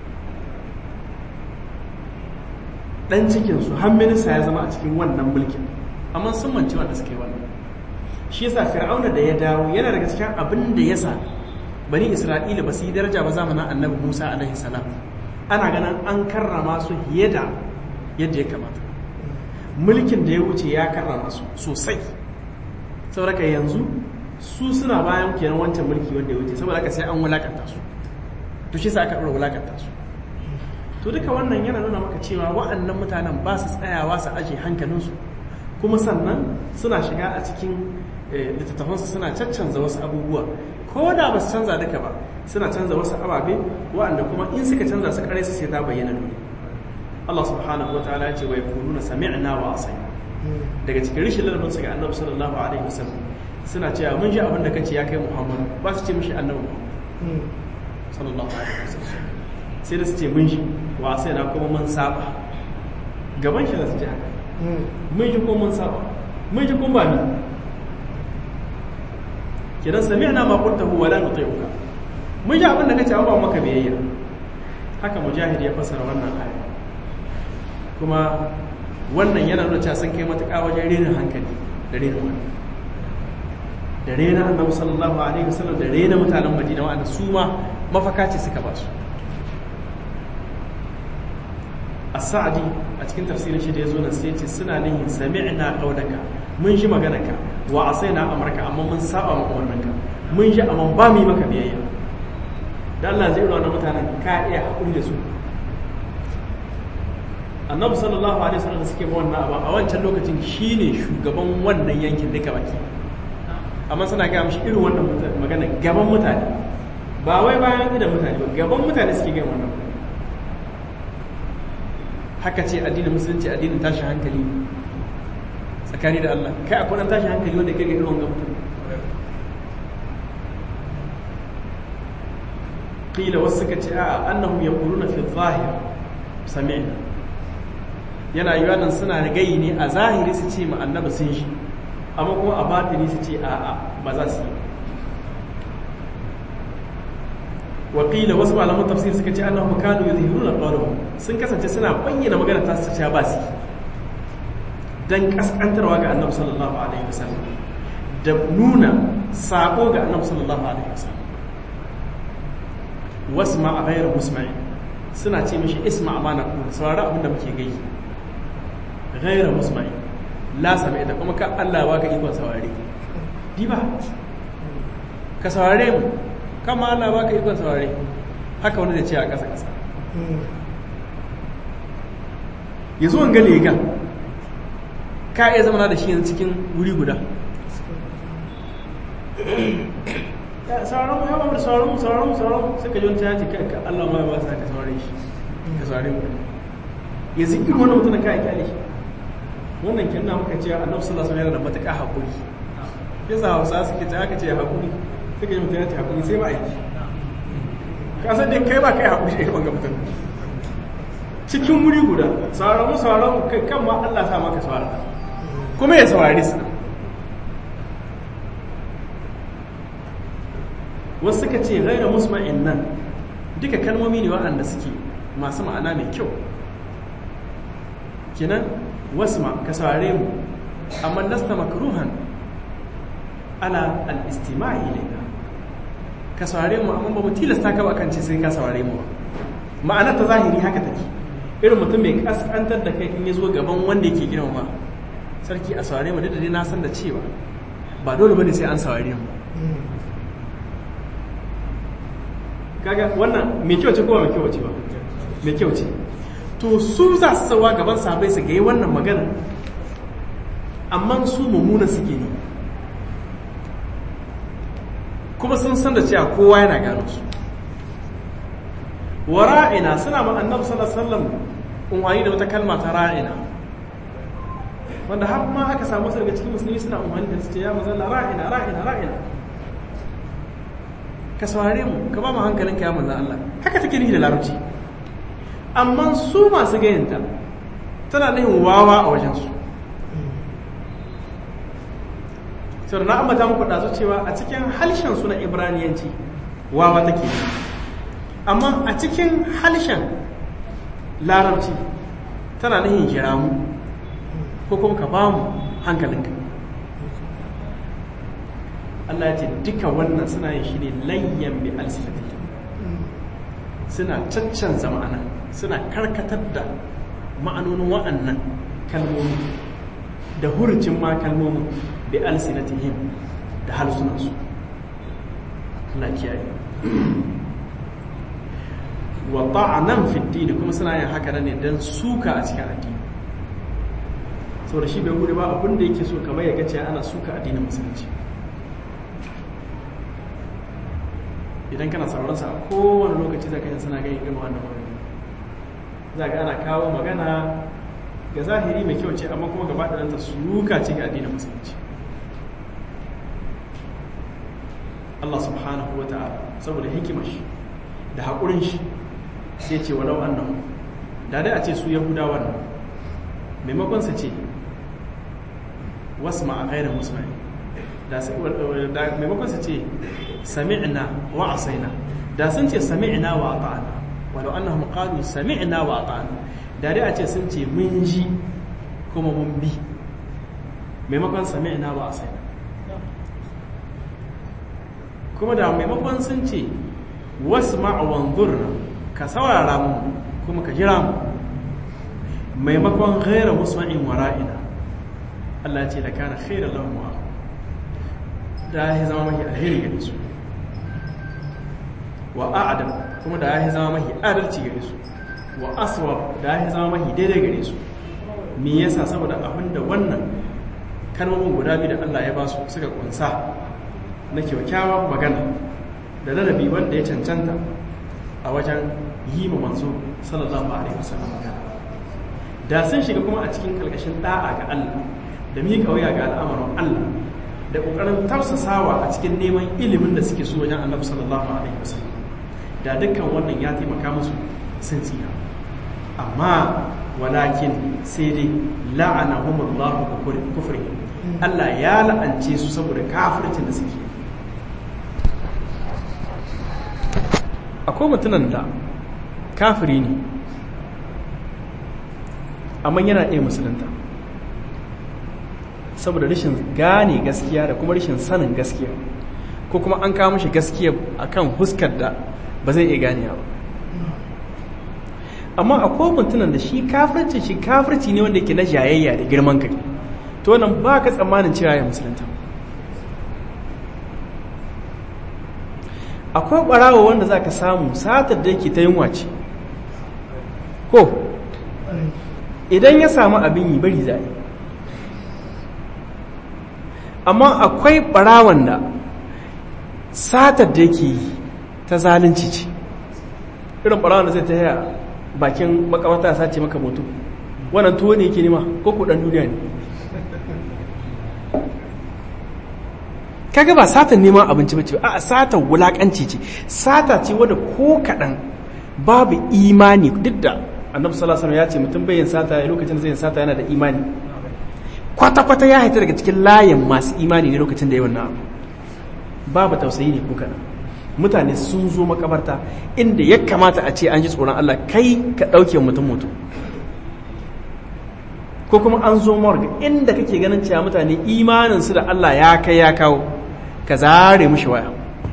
dan cikinsu har minista ya zama a cikin wannan mulkin amma sun manci wanda suka yi wannan shi yasa fir'auna da ya dawo yana daga cikin abin da yasa bani isra'ila ba su yi daraja ba zamanin annabi musa alaihi salam ana ganin an karrama su fiye da yadda ya kamata mulkin da ya wuce ya karrama su sosai saboda ka yanzu su suna bayan kenan wancan mulki wanda ya wuce saboda ka sai an wulakanta su to shi sa aka ɗora wulakanta su to duka wannan yana nuna maka cewa wa'annan mutanen ba su tsayawa su aje hankalinsu kuma sannan suna shiga a cikin littattafansu suna caccanza wasu abubuwa ko da ba su canza duka ba suna canza wasu ababe wa'anda kuma in suka canza su kare su sai ta bayyana dole Allah subhanahu wa ta'ala ya ce wa yakununa sami'na wa asayna daga cikin rishin ladabin su ga Annabi sallallahu alaihi wasallam suna cewa mun ji abin da kace ya kai Muhammad ba su ce mishi Annabi sallallahu alaihi wasallam sai da su ce mun shi wa sai na kuma mun saba gaban shi da su ce haka mun ji kuma mun saba mun ji kuma ba ni kidan sami'na ma qultahu wa la nuti'uka mun ji abin da kace ba maka biyayya haka mujahid ya fassara wannan aya kuma wannan yana nuna cewa sun kai matuƙa wajen renin hankali da renin wani da rena annabi sallallahu alaihi wasallam da rena mutanen madina wa'anda su ma mafaka ce suka ba su as-sa'di a cikin tafsirin shi da yazo nan sai ce suna nihin sami'na qawlaka mun ji maganarka wa asaina amraka amma mun saba maka umarninka mun ji amma ba mu yi maka biyayya dan Allah zai rona mutanen ka iya hakuri da su annabi sallallahu alaihi wasallam suke ba wannan abu a wancan lokacin shine shugaban wannan yankin duka baki amma suna gaya mishi irin wannan magana gaban mutane ba wai bayan idan mutane ba gaban mutane suke gaya wannan haka ce addinin musulunci addinin tashin hankali tsakani da Allah kai akwai dan tashin hankali wanda kai ga irin wannan mutum qila wasu suka ce a annahum yaquluna fi zahir sami'na yana yiwa nan suna da gayi ne a zahiri su ce ma annabi sun shi amma kuma a batini su ce a a ba za su yi wakila wasu malaman tafsir suka ce annahu kanu yuzhiruna qawluhum sun kasance suna bayyana magana ta su ba su dan kaskantarwa ga annabi sallallahu alaihi wasallam da nuna sako ga annabi sallallahu alaihi wasallam wasma a ghayra musma'i suna ce mishi isma amana ku saurari abin da muke gai ghayra musma'i la sami ita kuma ka Allah ba ka ikon saurare di ba ka saurare mu kama Allah ba ka ikon saurare haka wani da ce a ƙasa ƙasa ya zo wanga lega ka iya zama da shi yanzu cikin wuri guda sauran mu yawan da sauran mu sauran mu sauran mu suka ji wani caji kai ka Allah ma ya ba sa ka saurare shi ka saurare mu yanzu irin wannan mutum ka kyale shi wannan kenan muka ce annabi sallallahu alaihi wasallam yana da matuƙa hakuri yasa Hausa suke ta aka ce hakuri suka ji mutum ya ce hakuri sai ba aiki ka san dai kai ba kai hakuri da irin mutum cikin wuri guda sauran mu sauran mu kai kan ma Allah sa maka saurara kuma ya saurari su wasu suka ce gaira musma'in nan duka kalmomi ne waɗanda suke masu ma'ana mai kyau kenan wasu ma ka saurare mu amma lasta makruhan ala al-istima'i ilayna ka saurare mu amma ba mu tilasta ka ba kan ce sai ka saurare mu ba ma'ana ta zahiri haka take irin mutum mai kaskantar da kai in ya zo gaban wanda yake girma sarki a saurare mu da dai na san da cewa ba dole bane sai an saurare mu kaga wannan mai kyau ce ko ba mai kyau ce ba mai kyau ce to su za su sauwa gaban sabai su gayi wannan magana amma su mummuna suke ne kuma sun san da cewa kowa yana gano su wa ra'ina suna ma annabi sallallahu alaihi wasallam unwani da wata kalma ta ra'ina wanda har ma aka samu daga cikin musulmi suna unwani da su ce ya mazalla ra'ina ra'ina ra'ina ka saurare mu ka ba mu hankalin ka ya manzan Allah haka take nihi da larabci amma su masu gayanta tana nihin wawa a wajensu sau na ambata muku ɗazu cewa a cikin halshen su na ibraniyanci wawa take amma a cikin halshen larabci tana nihin kira mu ko kuma ka ba mu hankalinka Allah ya ce duka wannan suna yin shi ne layyan bi alsifati suna caccanza ma'ana suna karkatar da ma'anonin wa'annan kalmomi da hurucin ma kalmomin bi alsinatihim da halsunansu Allah kiyaye wa ta'anan fi dini kuma suna yin haka ne don suka a cikin addini saboda shi bai gudu ba abin da yake so kamar ya gace ana suka addinin musulunci idan kana sauran sa a kowane lokaci zaka yin suna gani irin wannan magana za ga ana kawo magana ga zahiri mai kyau ce amma kuma gaba ɗanta suka ce ga addinin musulunci Allah subhanahu wa ta'ala saboda hikimar shi da haƙurin shi sai ce walau annahu da dai a ce su yahudawan nan maimakon su ce wasu ma a ƙairar musulmai da maimakon su ce sami'na wa asaina da sun ce sami'na wa ata'ana walau annahum qalu sami'na wa ata'ana da dai a ce sun ce mun ji kuma mun bi maimakon sami'na wa asaina kuma da maimakon sun ce wasma' wanzurna ka saurara mu kuma ka jira mu maimakon ghaira musma'in wara'ina Allah ce da kana khairan lahum wa da ya zama mahi alheri gare su wa a'adam kuma da ya zama mahi adalci gare su wa aswab da ya zama mahi daidai gare su me yasa saboda abinda wannan kalmomin guda biyu da Allah ya ba su suka kunsa na kyakkyawan magana da ladabi wanda ya cancanta a wajen yi ma manzo sallallahu alaihi wasallam da sun shiga kuma a cikin kalkashin da'a ga Allah da miƙa wuya ga al'amarin Allah da ƙoƙarin tausasawa a cikin neman ilimin da suke so wajen annabi sallallahu alaihi wasallam da dukkan wannan ya taimaka musu sun tsira amma walakin sai dai la'anahumullahu bi kufri Allah ya la'ance su saboda kafircin da suke akwai mutunan da kafiri ne amma yana iya musulunta saboda rashin gane gaskiya da kuma rashin sanin gaskiya ko kuma an kawo mashi gaskiya akan huskar da ba zai iya ganewa ba amma akwai mutunan da shi kafirci shi kafirci ne wanda yake na jayayya da girman kai to wannan ba ka tsammanin cewa ya musulunta akwai ɓarawo wanda za ka samu satar da yake ta yin wace ko idan ya samu abin yi bari za yi amma akwai ɓarawon da satar da yake yi ta zalunci ce irin ɓarawon da zai ta yaya bakin makamata sace maka mutu wannan tuwo ne yake nima ko kudan duniya ne kaga ba satan neman abinci bace ba a satan wulakanci ce sata ce wadda ko kaɗan babu imani duk da annabi sallallahu alaihi ya ce mutum bai yin sata lokacin da zai yin sata yana da imani kwata-kwata ya haita daga cikin layin masu imani ne lokacin da ya wannan abu babu tausayi ne ko kaɗan mutane sun zo makabarta inda ya kamata a ce an ji tsoron Allah kai ka ɗauke mutum mutum ko kuma an zo morgue inda kake ganin cewa mutane imaninsu da Allah ya kai ya kawo ka zare mushi waya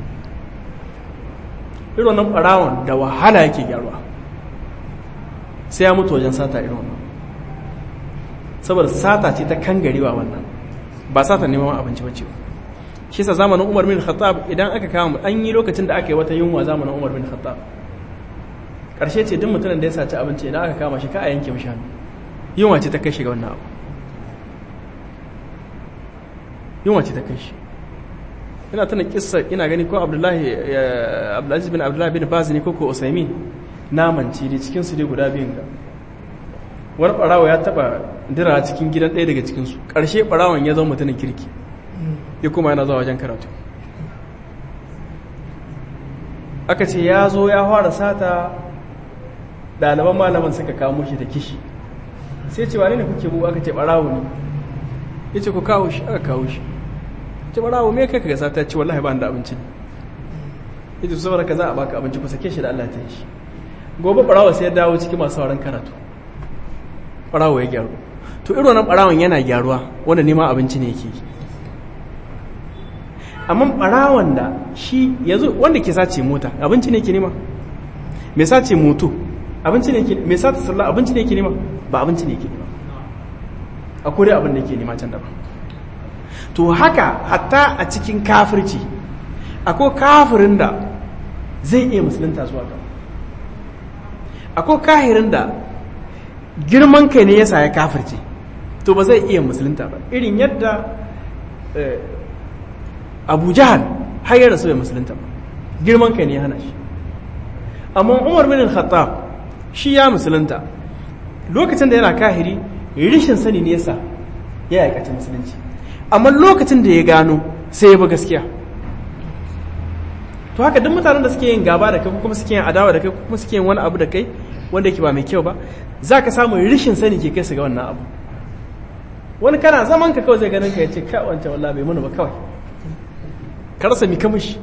irin wannan ɓarawon da wahala yake gyaruwa sai ya mutu wajen sata irin wannan saboda sata ce ta kangarewa wannan ba sata neman abinci ba ce shi sa zamanin umar bin khattab idan aka kama an yi lokacin da aka yi wata yunwa zamanin umar bin khattab ƙarshe ce duk mutumin da ya saci abinci idan aka kama shi ka a yanke mishi hannu yunwa ce ta kai shi ga wannan abu yunwa ce ta kai shi ina tana kissa ina gani ko abdullahi abdulaziz bin abdullahi bin baz ne ko ko usaimin namanci ne cikin su dai guda biyun ga wani barawa ya taba dira cikin gidan ɗaya daga cikin su ƙarshe barawon ya zama mutumin kirki ya kuma yana zuwa wajen karatu aka ce ya zo ya fara sata ɗaliban malaman suka kamo shi da kishi sai ce wane ne kuke bugu aka ce barawo ne ya ce ku kawo shi aka kawo shi ce barawo me kai kaga sata ce wallahi ba da abinci ne ya ce saboda ka za a baka abinci ku sake shi da Allah ta yi shi gobe barawo sai ya dawo cikin masu sauran karatu barawo ya gyaru to irin wannan barawon yana gyaruwa wanda neman abinci ne yake amma barawon da shi yanzu wanda ke sace mota abinci ne ke nema me sace moto abinci ne ke me sace sallah abinci ne ke nema ba abinci ne ke nema akwai abin da ke nema can daban to haka hatta a cikin kafirci akwai kafirin da zai iya musulunta zuwa gaba akwai kahirin da girman kai ne ya sa ya kafirce to ba zai iya musulunta ba irin yadda abu jahal har ya rasu ya musulunta ba girman kai ne ya hana shi amma umar bin khattab shi ya musulunta lokacin da yana kahiri rishin sani ne yasa ya aikace musulunci amma lokacin da ya gano sai ya bi gaskiya to haka duk mutanen da suke yin gaba da kai kuma suke yin adawa da kai kuma suke yin wani abu da kai wanda yake ba mai kyau ba za ka samu rishin sani ke kai su ga wannan abu wani kana zaman ka kawai zai ganin ka ya ce ka wancan wallah bai mana ba kawai ka rasa mi kamishi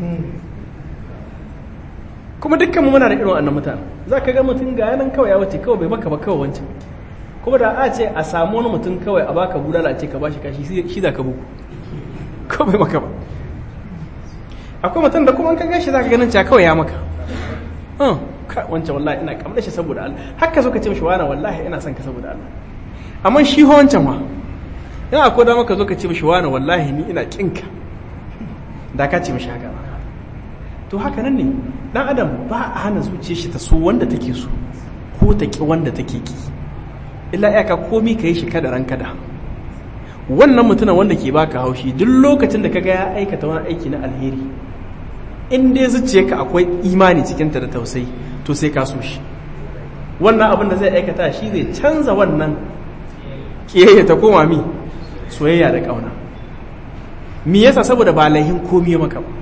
kuma dukkan mu muna da irin wannan mutane za ka ga mutum ga yanan kawai ya wuce kawai bai maka ba kawai wancan kuma da a ce a samu wani mutum kawai a baka budala ce ka bashi kashi shi za ka buku kawai bai maka ba akwai mutum da kuma an kan gashi za ka ganin cewa kawai ya maka wancan wallahi ina kamar shi saboda Allah haka zo ka ce mishi wani wallahi ina son ka saboda Allah amma shi ho wancan ma ina akwai dama ka zo ka ce mishi wani wallahi ni ina kinka da ka ce mishi haka to haka nan ne dan adam ba a hana zuciyar shi ta so wanda take so ko ta ki wanda take ki illa iyaka komi ka yi shi kada ran kada wannan mutumin wanda ke baka haushi duk lokacin da kaga ya aikata wani aiki na alheri in dai zuciyarka akwai imani cikinta da tausayi to sai ka so shi wannan abin da zai aikata shi zai canza wannan kiyayya ta koma mi soyayya da kauna me yasa saboda ba laihin komi maka ba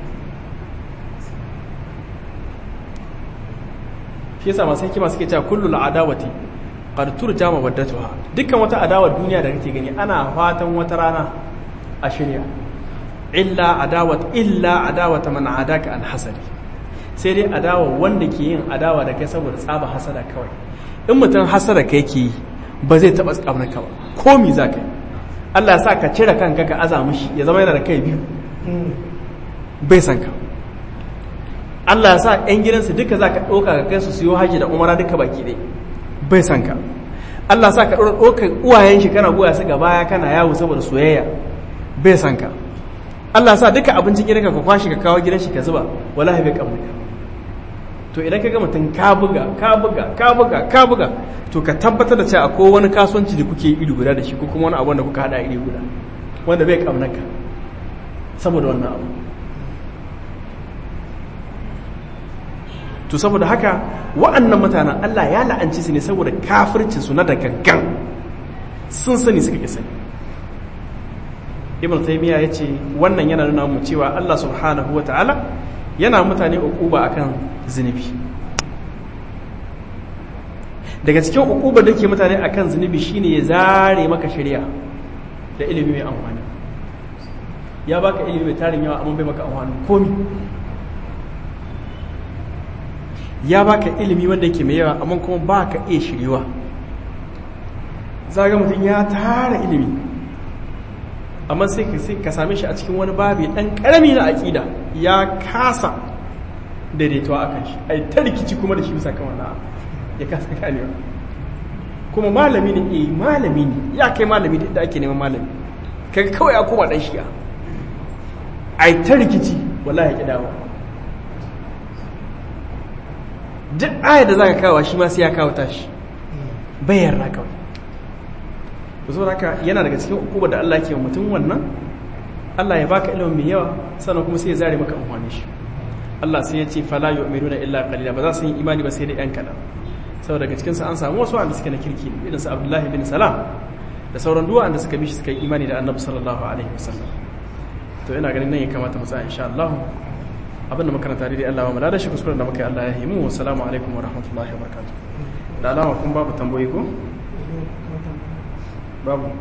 shi yasa masu hikima suke cewa kullu al'adawati qad turja mawaddatuha dukkan wata adawar duniya da kake gani ana fatan wata rana a shirya illa adawat illa adawata man adaka an hasadi sai dai adawa wanda ke yin adawa da kai saboda tsaba hasada kawai in mutum hasada kai ke yi ba zai taɓa tsamnaka ba ko mi za ka yi Allah sa ka cire kanka ka aza mishi ya zama yana da kai biyu bai san ka Allah sa ‘yan gidansu duka za ka ɗauka ka kai su siyo haji da umara duka baki ɗai bai san ka Allah sa ka ɗora ɗaukar uwayen shi kana goya su gaba kana yawo saboda soyayya bai san ka Allah sa duka abincin gidanka ka kwashi ka kawo gidan shi ka zuba wallahi bai kamar ka to idan ka ga mutum ka buga ka buga ka buga ka buga to ka tabbatar da cewa akwai wani kasuwanci da kuke iri guda da shi ko kuma wani abu da kuka hada iri guda wanda bai kamar ka saboda wannan abu to saboda haka wa'annan mutanen Allah ya la'anci su ne saboda kafircin su na da gaggan sun sani suka ki sani ibn taymiya yace wannan yana nuna mu cewa Allah subhanahu wataala yana mutane ukuba akan zunubi daga cikin ukubar da ke mutane akan zunubi shine ya zare maka shari'a da ilimi mai amfani ya baka ilimi mai tarin yawa amma bai maka amfani komi ya baka ilimi wanda yake mai yawa amma kuma baka iya shiriwa zaga mutum ya tara ilimi amma sai ka sai ka same shi a cikin wani babi dan karami na aqida ya kasa daidaituwa akan shi ai ta rikici kuma da shi bisa kan wannan ya kasa ganewa kuma malami ne eh malami ne ya kai malami da ake neman malami kaga kawai ya koma dan shi'a ai ta rikici wallahi ya kidawa duk ayar da zaka kawo shi ma sai ya kawo tashi bayar na kawai to saboda haka yana daga cikin ukuba da Allah ke mutum wannan Allah ya baka ilimin mai yawa sannan kuma sai ya zare maka amfani shi Allah sai ya ce fala yu'minuna illa qalila ba za su yi imani ba sai da yan kadan saboda daga cikin su an samu wasu wanda suke na kirki irin su Abdullahi bin Salam da sauran duwa wanda suka bi shi suka yi imani da Annabi sallallahu alaihi wasallam to ina ganin nan ya kamata mu tsaya insha Allah abinda makaranta dai Allah ba mu da shi kuskuren da muka yi Allah ya yi mu assalamu alaikum wa rahmatullahi wa barakatuh da alama kun babu tambayi ko babu